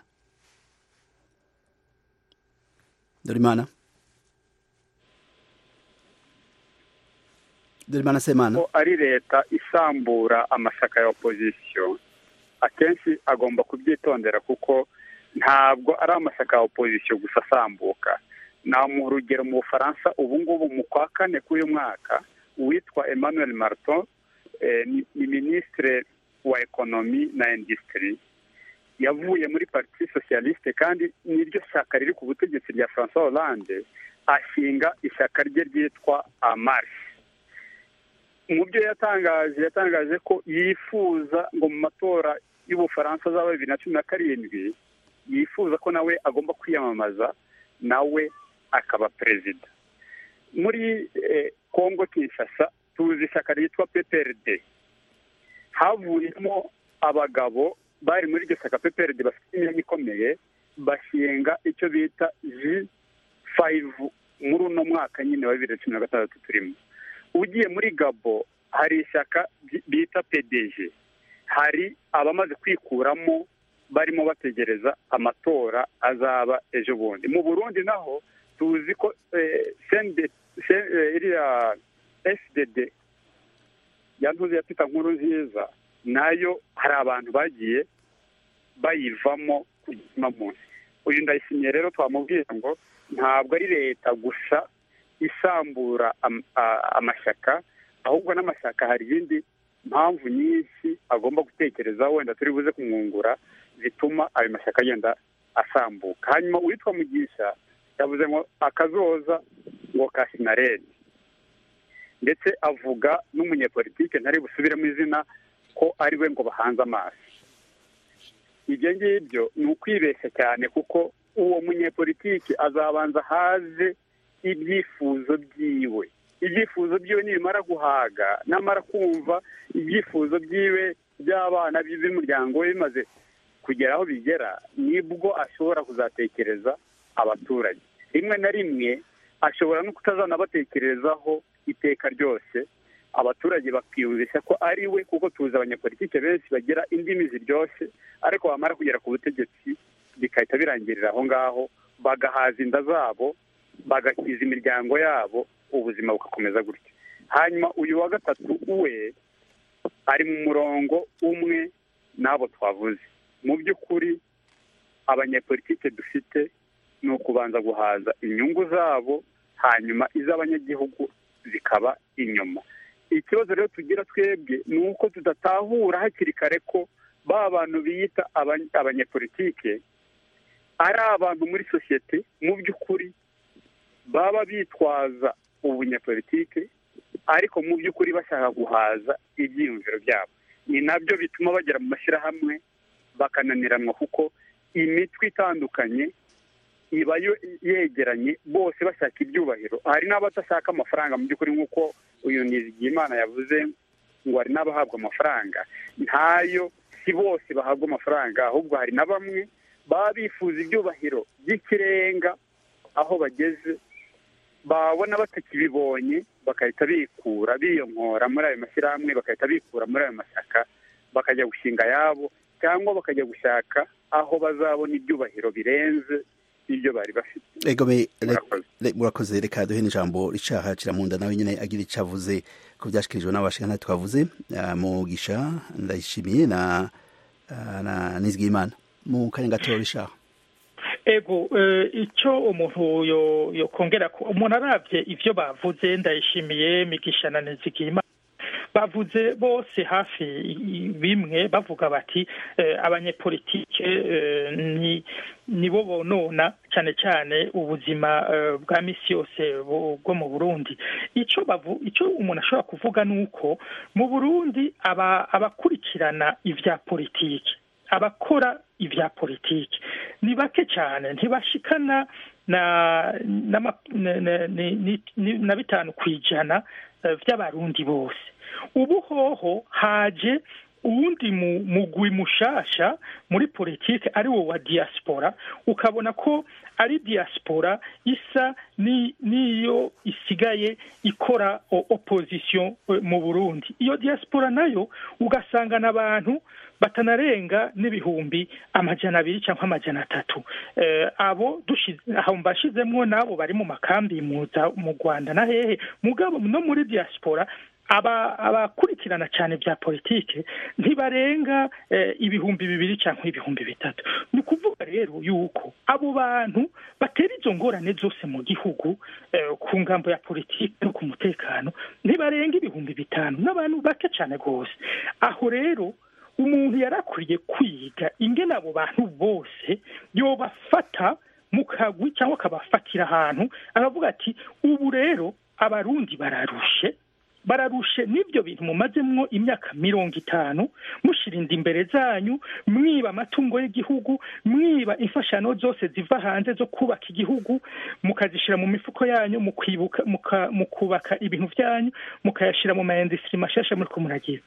Dorimana Dorimana semana ko ari leta isambura amashyaka ya opozisiyo akenshi agomba kubyitondera kuko ntabwo ari amashyaka ya opozisiyo gusa asambuka namuha urugero mu bufaransa ubu ngubu mu kwa kane k'uyu mwaka uwitwa emmanuel marton eh, ni, ni minisitire wa ekonomi na industry yavuye muri parti socialiste kandi niryo shyaka riri ku butegetsi rya francois hollande ashinga ishyaka rye ryitwa amarsh mu byo yatangaje yatangaje ko yifuza ngo mu matora y'ubufaransa azaba bibiri na cumi na karindwi yifuza ko nawe agomba kwiyamamaza nawe akaba perezida muri eh, congo kinshasa tuzi ishyaka ryitwa pprd havuyemo abagabo bari muri iryo shyaka pprd bafite imyanya ikomeye bashinga icyo bita ji fayivu muri uno mwaka nyine wa bibiri na cumi na gatandatu turimo ugiye muri gabo hari ishyaka bi- bita pdg hari abamaze kwikuramo barimo bategereza amatora azaba ejo bundi mu burundi naho tuzi ko eh, CND C- eh, iriya sdd yantuze ya pita nkuru nziza nayo hari abantu bagiye bayivamo ku gitsina munsi uyu ndayishimiye rero twamubwiye ngo ntabwo ari leta gusa isambura am- a- amashyaka ahubwo n'amashyaka hari izindi mpamvu nyinshi agomba gutekereza wenda turi buze kumwungura zituma ayo mashyaka agenda asambuka hanyuma uwitwa mugisha yavuze ngo akazoza ngo ka sinaredi ndetse avuga n'umunyepolitike ntari busubiremo izina ko ari we ngo bahanze amaso ibyo ngibyo ni ukwibeshya cyane kuko uwo munyepolitiki azabanza haze ibyifuzo byiwe ibyifuzo byiwe nibimara guhaga namara kumva ibyifuzo byiwe by'abana be b'umuryango we bimaze kugera aho bigera nibwo ashobora kuzatekereza abaturage rimwe na rimwe ashobora no kutazanabatekerezaho iteka ryose abaturage bakiyumvisha ko ari we kuko tuzi abanyapolitike benshi bagira indimi ziryoshye ariko bamara kugera ku butegetsi bigahita birangirira aho ngaho bagahaza inda zabo bagakiza imiryango yabo ubuzima bugakomeza gutya hanyuma uyu wa gatatu we ari mu murongo umwe n'abo twavuze mu by'ukuri abanyepolitike dufite ni ukubanza guhaza inyungu zabo hanyuma iz'abanyagihugu zikaba inyuma ikibazo rero tugira twebwe ni uko tudatahura hakiri kare ko ba bantu biyita abany- abanyepolitike ari abantu muri sosiyete mu by'ukuri baba bitwaza ubunyepolitike ariko mu by'ukuri bashaka guhaza ibyiyumviro byabo ni nabyo bituma bagera mu mashyirahamwe bakananiranwa kuko imitwe itandukanye iba yo- yegeranye bose bashaka ibyubahiro hari n'abadashaka amafaranga mu by'ukuri nk'uko uyu nizigiyimana yavuze ngo hari n'abahabwa amafaranga ntayo si bose bahabwa amafaranga ahubwo hari na bamwe baba bifuza ibyubahiro by'ikirenga aho bageze babona batakibibonye bagahita bikura biyonkora muri ayo mashyirahamwe bagahita bikura muri ayo mashyaka bakajya gushinga ayabo cyangwa bakajya gushaka aho bazabona ibyubahiro birenze ibyo bari bafite egome murakoze reka duhe n'ijambo ricaha kiramunda nawe nyine agira icyo avuze ku byashyikirijwe n'abashingana twavuze mugisha ndayishimiye na na nizigimana mu kanya gato rishaha ego icyo umuntu yokongera ko umuntu arabye ibyo bavuze ndayishimiye migisha na nizigimana bavuze bose hafi bimwe bavuga bati abanyepolitike nibo bonona cyane cyane ubuzima bwa misi yose bwo mu burundi icyo icyo umuntu ashobora kuvuga ni uko mu burundi abakurikirana ibya politiki abakora ibya politiki ni bake cyane ntibashikana na bitanu ku ijana by'abarundi bose ubu hoho haje uwundi mugwi mushasha muri politiki ari wo wa diaspora ukabona ko ari diaspora isa n'iyo isigaye ikora opposition mu burundi iyo diaspora nayo ugasangana abantu batanarenga n'ibihumbi amajana abiri cyangwa amajana atatu abo aho mbashizemwo n'abo bari mu makambi mu rwanda na hehe mugabo no muri diaspora abakurikirana cyane bya politiki ntibarenga ibihumbi bibiri cyangwa ibihumbi bitatu ni ukuvuga rero yuko abo bantu batera izo ngorane zose mu gihugu ku ngambo ya politiki no ku mutekano ntibarenga ibihumbi bitanu n'abantu bake cyane rwose aho rero umuntu yari akwiye kwiga ingene abo bantu bose yobafata mu kagwi cyangwa akabafatira ahantu aravuga ati ubu rero abarundi bararushe bararushe n'ibyo bintu mumazemwo imyaka mirongo itanu mushirinda imbere zanyu mwiba amatungo y'igihugu mwiba imfashano zose ziva hanze zo kubaka igihugu mukazishyira mu mifuko yanyu mu kubaka ibintu byanyu mukayashyira mu mayindisitiri mashasha muri kumuragira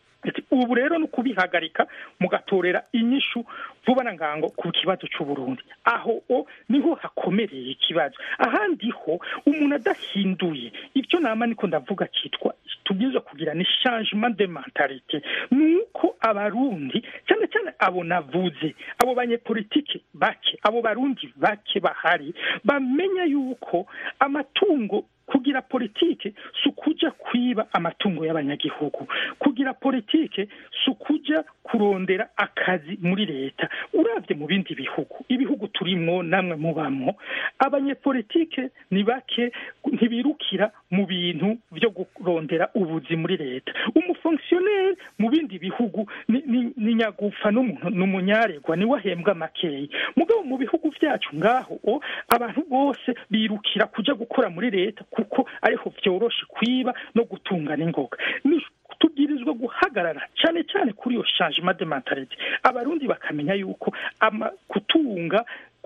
ubu rero ni ukubihagarika mugatorera inyishu vuba na ngango ku kibazo cy'uburundi aho o niho hakomereye ikibazo ahandi ho umuntu adahinduye ibyo nama niko ndavuga cyitwa tubwiza kugira ni changement de mentalite ni uko abarundi cyane cyane abo navuze abo banyepolitike bake abo barundi bake bahari bamenya yuko amatungo kugira politike si ukujya kwiba amatungo y'abanyagihugu kugira politike si ukujya kurondera akazi muri leta urabye mu bindi bihugu ibihugu turimwo namwe mubamwo abanyepolitike ni bake ntibirukira mu bintu byo kurondera ubuzi muri leta umufongisiyoneri mu bindi bihugu ni nyagufa ni umunyaregwa niwe ahembwa makeya mugabo mu bihugu byacu ngaho abantu bose birukira kujya gukora muri leta kuko ariho byoroshe kwiba no gutungana ingoga tubwirizwa guhagarara cyane cyane kuri iyo changement de mentalite abarundi bakamenya yuko kutunga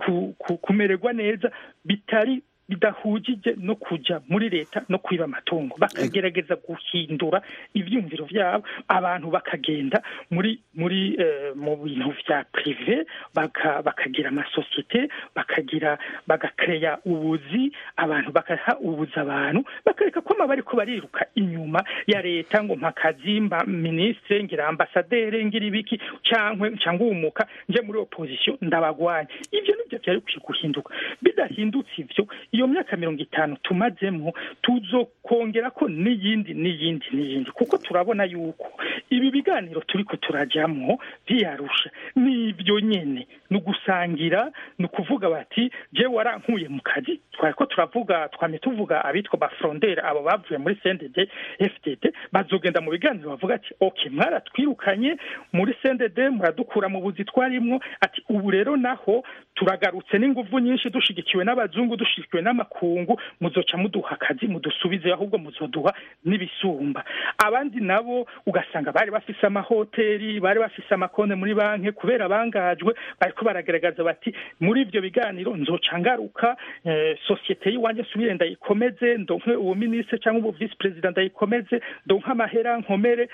kumererwa neza bitari bidahugije no kujya muri leta no kwiba amatungo bakagerageza guhindura ibyumviro byabo abantu bakagenda muri muri mu bintu bya prive bakagira amasosiyete bakagira bagakeya ubuzi abantu bakaha ubuzi abantu bakareka ko bari ko bariruka inyuma ya leta ngo mpakazi mba minisitiri ngira ambasaderi ngira ibiki cyangwa cyangwa umuka nje muri opposition ndabagwanya ibyo nibyo byari bikwiye guhinduka bidahindutse ibyo iyo myaka mirongo itanu tumazemo tuzokongera ko n'iyindi n'iyindi n'iyindi kuko turabona yuko ibi biganiro turi ko turajyamo byiyarusha ni ibyo nyine ni ugusangira ni ukuvuga bati je warankuye mu kazi twari ko turavuga twamye tuvuga abitwa bafrondere abo bavuye muri CNDD FDD bazogenda mu biganiro bavuga ati okay mwaratwirukanye muri CNDD muradukura mu buzi twarimwo ati ubu rero naho turagarutse n'inguvu nyinshi dushigikiwe n'abazungu dushigikiwe n'amakungu muzoca muduha akazi mudusubize ahubwo muzoduha n'ibisumba abandi nabo ugasanga bari bafise amahoteli bari bafise amakonte muri banki kubera bangajwe bariko baragaragaza bati muri ivyo biganiro nzoca ngaruka eh, sosiyete y'iwanjye nsubire ndayikomeze ndonke uwo minisitiri cyangwa ubu visi perezida ndayikomeze ndonke amahera nkomere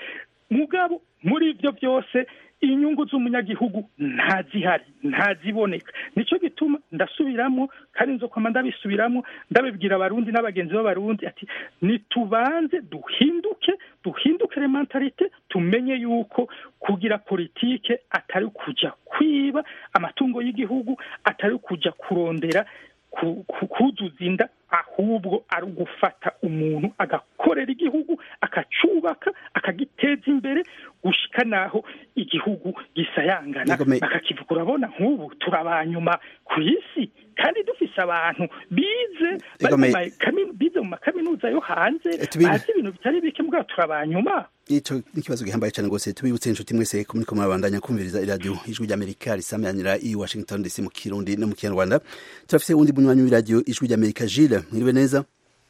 mugabo muri ibyo byose inyungu z'umunyagihugu ntazihari ntaziboneka nicyo gituma ndasubiramo kandi nzokwama ndabisubiramo ndabibwira abarundi n'abagenzi b'abarundi ati nitubanze duhinduke duhindukire mentalite tumenye yuko kugira politike atari kujya kwiba amatungo y'igihugu atari kujya kurondera kuzuza inda ahubwo ari ugufata umuntu agakorera igihugu akacubaka akagiteza imbere gushika naho igihugu gisayangana bakakivuga urabona nk'ubu turabanyuma ku isi kandi dufise abantu bize bize mu makaminuza yo hanze bazi ibintu bitari bike mbwa turabanyuma ico n'ikibazo gihambaye cyane rwose tubibutse inshuti mwese ko muriko murabandanya kumviriza iradiyo ijwi ry'amerika risamanira i washington dc mu kirundi no mu kinyarwanda turafise uwundi munywanyi w'iradiyo ijwi ry'amerika jile mwiriwe neza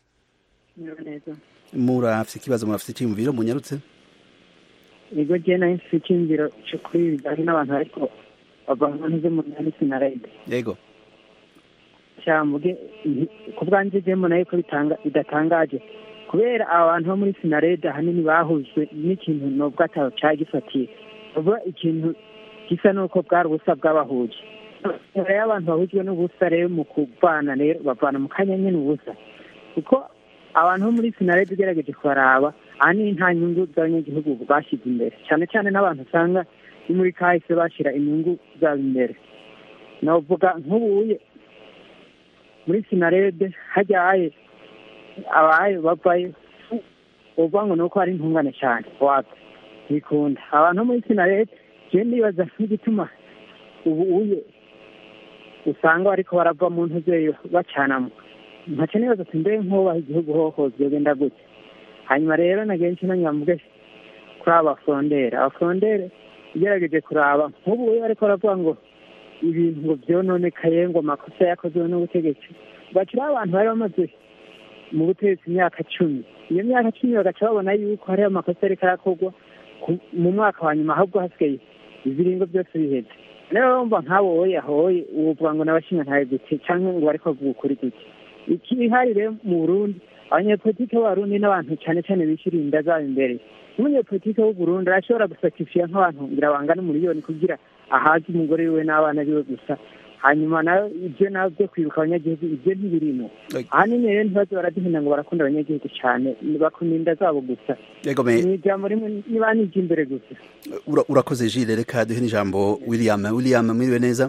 murafise ikibazo murafise icyiyumviro munyarutse ego je nayo mfise icyiyumviro co kuri bijanye n'abantu ariko bava mu ntu zo mu nani sinarede yego cyambuge ku bwanjye je mbona yuko bidatangaje kubera aba bantu bo muri sinarede ahanini bahujwe n'ikintu nubwo atabo cya gifatiye ubu ikintu gisa n'uko bwari ubusa bw'abahuje rero y'abantu bahujwe n'ubusa rero mu kuvana rero bavana mu kanya nyine ubusa kuko abantu bo muri sinarede ugerageje kubaraba ahanini nta nyungu z'abanyagihugu bashyize imbere cyane cyane n'abantu usanga ni muri kahise bashyira inyungu zabo imbere navuga nk'ubuye muri sinarede hajyaye abaye bavayo uvuga ngo ni uko ari intungane cyane wapi bikunda abantu muri sinarede je ndibaza nk'igituma ubu uye usanga bariko barava mu ntuzeyo bacanamo ntaco nibaza ati mbe nk'ubaha igihugu hohoze yogenda gute hanyuma rero nagenshi nanyamvuge kuri aba bafondere abafondere ugerageje kuraba nk'ubu uye bariko baravuga ngo ibintu ngo vyononekaye ngo amakosa yakozwe n'ubutegetsi bakiri abantu bari bamaze mu butegetsi imyaka cumi iyo myaka cumi bagaca babona yuko hariho amakosa ariko arakorwa mu mwaka wa nyuma ahubwo hasigaye ibiringo byose biheze rero bumva nk'abo woye ahoye uvuga ngo n'abashinga ntawe gute cyangwa ngo bariko bavuga ukuri gute ikihari rero mu burundi abanyepolitike b'abarundi n'abantu cyane cyane bishyura inda zabo imbere n'umunyepolitike w'uburundi arashobora gusakifiya nk'abantu ngira bangana umuriyoni kugira ahaze umugore wiwe n'abana biwe gusa hanyuma nayo ibyo nawe byo kwibuka abanyagihugu ibyo ntibirimo ahanini rero ntibaze baraduhina ngo barakunda abanyagihugu cyane bakunda inda zabo gusa ni ijambo rimwe niba nijya imbere gusa urakoze jile reka duhe n'ijambo william william mwiriwe neza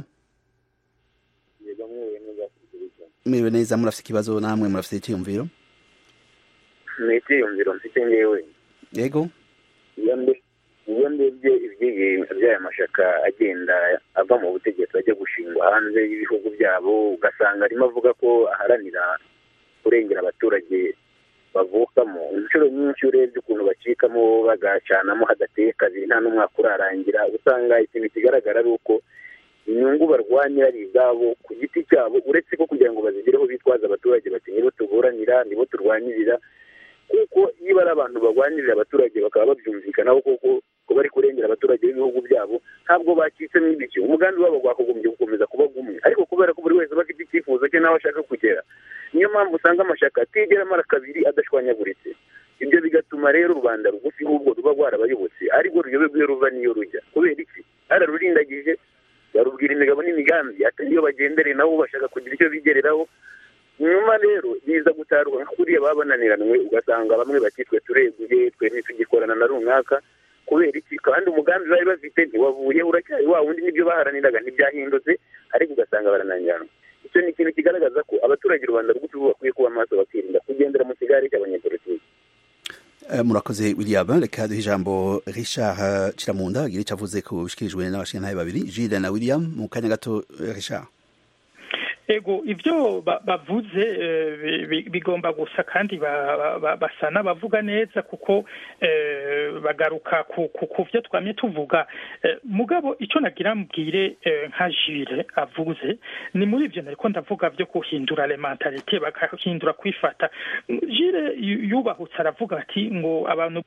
mwiriwe neza murafite ikibazo namwe murafite icyiyumviro ni icyiyumviro mfite ngewe yego iyo ndebye by'aya mashyaka agenda ava mu butegetsi ajya gushingwa hanze y'ibihugu byabo ugasanga arimo avuga ko aharanira kurengera abaturage bavukamo inshuro nyinshi urebye ukuntu bacikamo bagacanamo hadateye kabiri nta n'umwaka urarangira usanga ikintu kigaragara ari uko inyungu barwanya ari izabo ku giti cyabo uretse ko kugira ngo bazigereho bitwaza abaturage bati nibo tuburanira nibo turwanirira kuko iyo ari abantu barwanirira abaturage bakaba babyumvikanaho koko ko bari kurengera abaturage b'ibihugu byabo ntabwo bacitsemo ibiki umugambi wabo wakagombye gukomeza kuba gumwe ariko kubera ko buri wese aba afite icyifuzo cye n'aho ashaka kugera niyo mpamvu usanga amashyaka atigera amara kabiri adashwanyaguritse ibyo bigatuma rero rubanda rugufi ahubwo ruba rwarabayobotse ariko ruyobe ruva n'iyo rujya kubera iki ararurindagije barubwira imigabo n'imigambi atari iyo bagendereye nabo bashaka kugira icyo bigereraho nyuma rero biza gutarwa nka kuriya baba bananiranwe ugasanga bamwe bakitwe tureguye twe ntitugikorana na runaka kubera iki kandi umugambi bari bafite ntiwavuye uracyari wa wundi n'ibyo baharaniraga ntibyahindutse ariko ugasanga barananirana icyo ni ikintu kigaragaza ko abaturage rubanda rw'utu bakwiye kuba amaso bakirinda kugendera mu kigare cy'abanyepolitiki murakoze william reka duhe ijambo richard kiramunda agira icyo avuze ku bishikirijwe n'abashingantahe babiri jile na william mu kanya gato richard ego ibyo bavuze bigomba gusa kandi basa n'abavuga neza kuko bagaruka ku byo twamye tuvuga mugabo icyo nagira mbwire nka jire avuze ni muri ibyo nariko ndavuga byo guhindura rementalite bakahindura kwifata jire yubahutse aravuga ati ngo abantu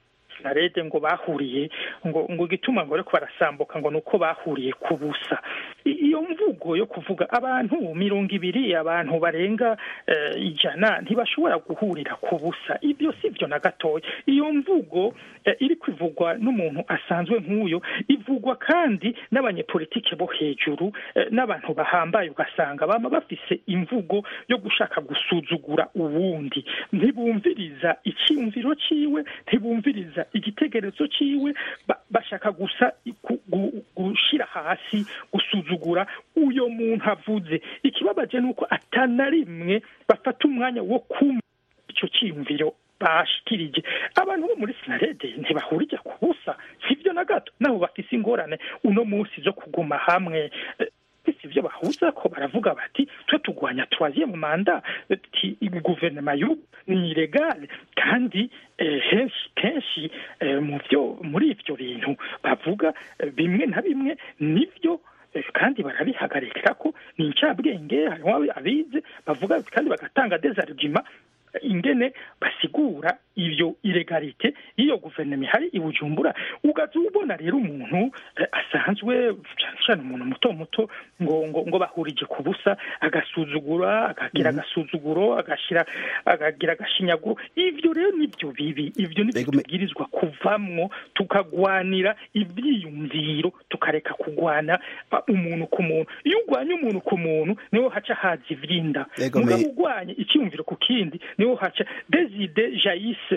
sinarede ngo bahuriye ngo ngo igituma ngo ariko barasambuka ngo nuko bahuriye ku busa iyo mvugo yo kuvuga abantu mirongo ibiri abantu barenga ijana ntibashobora guhurira ku busa ibyo si byo na gatoya iyo mvugo iri kwivugwa n'umuntu asanzwe nk'uyo ivugwa kandi n'abanyepolitike bo hejuru n'abantu bahambaye ugasanga baba bafise imvugo yo gushaka gusuzugura uwundi ntibumviriza icyiyumviro cyiwe ntibumviriza igitekerezo cyiwe bashaka gusa gushyira hasi gusuzugura uyo muntu avuze ikibabaje ni uko atana rimwe bafata umwanya wo kumva icyo cyiyumviro bashikirije abantu bo muri sinarede ntibahurije ku busa sibyo na gato nabo bafise ingorane uno munsi zo kuguma hamwe si ibyo bahuza ko baravuga bati twe tugwanya troisième manda guverinoma y'ubu ni ilegale kandi henshi kenshi mu byo muri ibyo bintu bavuga bimwe na bimwe nibyo kandi barabihagarikira ko ni incabwenge harimo abize bavuga kandi bagatanga des arguments ingene basigura iyo ilegalite y'iyo guverinoma ihari i bujumbura ugaza ubona rero umuntu asanzwe cyane cyane umuntu muto muto ngo ngo ngo bahurije ku busa agasuzugura akagira agasuzuguro agashyira akagira agashinyaguro ibyo rero nibyo bibi ibyo nibyo tubwirizwa kuvamwo tukagwanira ibyiyumviro tukareka kugwana umuntu ku muntu iyo urwanya umuntu ku muntu niho haca haza ibyinda mugabo urwanya icyiyumviro ku kindi niho haca deside jayise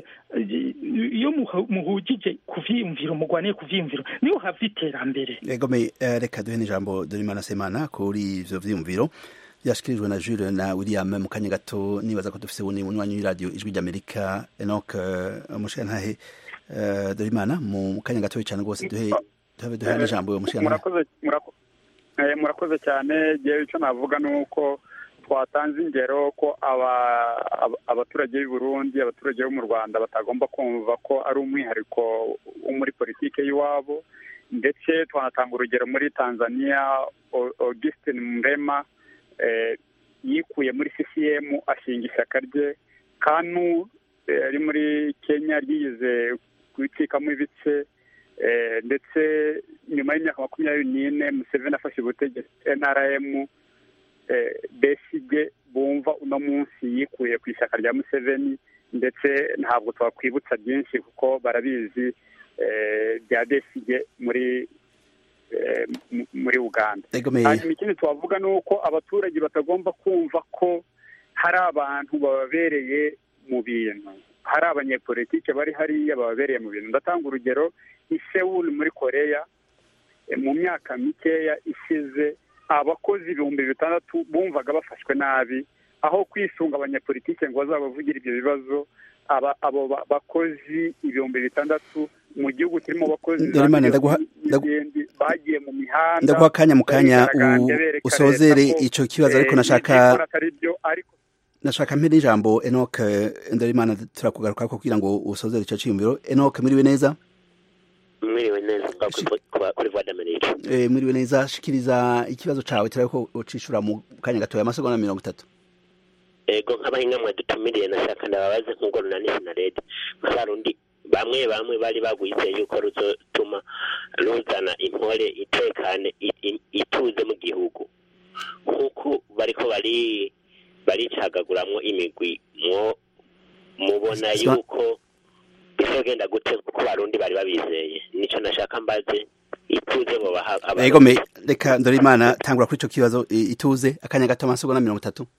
iyo muhugije ku vyiyumviro mugwaniye ku vyiyumviro niho hava iterambere egome reka duhe n'ijambo dorimana semana kuri ivyo vyiyumviro byashikirijwe na Jules na William mu kanya gato nibaza ko dufise ubuni munywanyi w'iradiyo ijwi ry'Amerika Enoch umushirantahe dorimana mu kanya gato cyane rwose duhe duhe n'ijambo uwo mushirantahe murakoze cyane jewe icyo navuga ni uko twatanze ingero ko abaturage b'i Burundi abaturage bo mu Rwanda batagomba kumva ko ari umwihariko wo muri politike y'iwabo ndetse twanatanga urugero muri Tanzania Augustin Mrema yikuye muri CCM ashinga ishyaka rye kanu ari muri Kenya ryigize kubicikamo ibice ndetse nyuma y'imyaka makumyabiri n'ine Museveni afashe ubutegetsi NRM besige bumva uno munsi yikuye ku ishyaka rya museveni ndetse ntabwo twakwibutsa byinshi kuko barabizi bya besige muri muri uganda hanyuma ikindi twavuga ni uko abaturage batagomba kumva ko hari abantu bababereye mu bintu hari abanyepolitike bari hariya bababereye mu bintu ndatanga urugero i sewuru muri koreya mu myaka mikeya ishize abakozi ibihumbi bitandatu bumvaga bafashwe nabi aho kwisunga abanyapolitike ngo bazabavugira ibyo bibazo abo bakozi ibihumbi bitandatu mu gihugu kirimo abakozi bagiye mu mihanda ndaguha akanya mu kanya usozere icyo kibazo ariko nashaka nashaka mpere ijambo enoke ndarimana turakugaruka kugira ngo usozere icyo cyiyumviro enoke muriwe neza mwiriwe neza kuri voix d'Amerique eh mwiriwe neza shikiriza ikibazo cawe turabe ko ucishura mu kanya gatoya amasegonda mirongo itatu ego nk'abahinga mwe dutumiriye nashaka ndababaze nk'ubwo runani sinarede nk'abarundi bamwe bamwe bari bagwise yuko ruzotuma ruzana impore itekane ituze mu gihugu nk'uko bariko bari baricagaguramwo imigwi mwo mubona yuko bizogenda gute kuko barundi bari babizeye nico nashaka mbaze ituze bo baha ego me reka ndore imana tangura kuri ico kibazo ituze akanya gato amasegonda mirongo itatu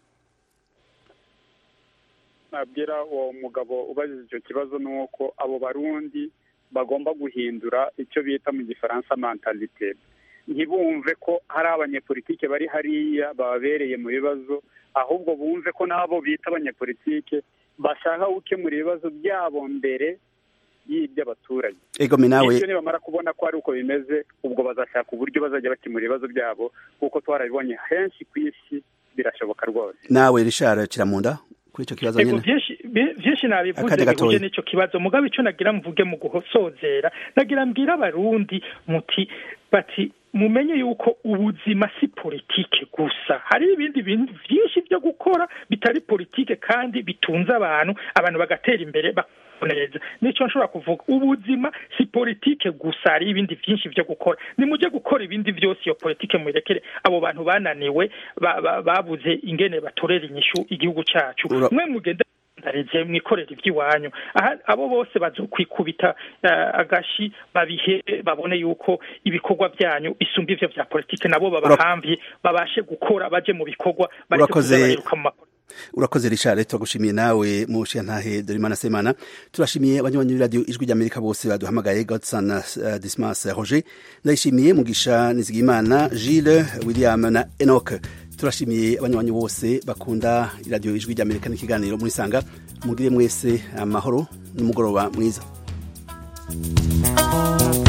nabwira uwo mugabo ubajije icyo kibazo ni uko abo barundi bagomba guhindura icyo bita mu gifaransa mentalite ntibumve ko hari abanyepolitike bari hariya bababereye mu bibazo ahubwo bumve ko n'abo bita abanyepolitike bashaka gukemura ibibazo byabo mbere y'iby'abaturage egome nawe ibyo nibamara kubona ko ari uko bimeze ubwo bazashaka uburyo bazajya bakemura ibibazo byabo kuko twarabibonye henshi ku isi birashoboka rwose nawe rishara kiramunda kuri icyo kibazo nyine byinshi nabivuze bihuje n'icyo kibazo mugabo icyo nagira mvuge mu guhosozera nagira mbwira abarundi muti bati mumenye yuko ubuzima si politike gusa hari ibindi bintu byinshi byo gukora bitari politike kandi bitunze abantu abantu bagatera imbere neza nicyo nshobora kuvuga ubuzima si politike gusa hari ibindi byinshi byo gukora nimujye gukora ibindi byose iyo politike muyirekere abo bantu bananiwe ba- ba- babuze ingene batorera inyishu igihugu cyacu Ura- mwe mugende ndarize mwikorera iby'iwanyu aha abo bose bazokwikubita eh, agashi babihe babone yuko ibikorwa byanyu isumba ivyo vya politike nabo babahamvye babashe gukora baje mu bikorwa bareke kuza Urakoze. bariruka mu makuru urakoze richard turagushimiye nawe mushiyantahe dorimana semana turashimiye abanywanyi b'iradiyo ijwi ry'amerika bose baduhamagaye godson uh, dismas roger ndayishimiye mugisha nizigimana gilles william na enoch turashimiye abanywanyi bose bakunda iradiyo ijwi ry'amerika n'ikiganiro muri sanga mugire mwese amahoro n'umugoroba mwiza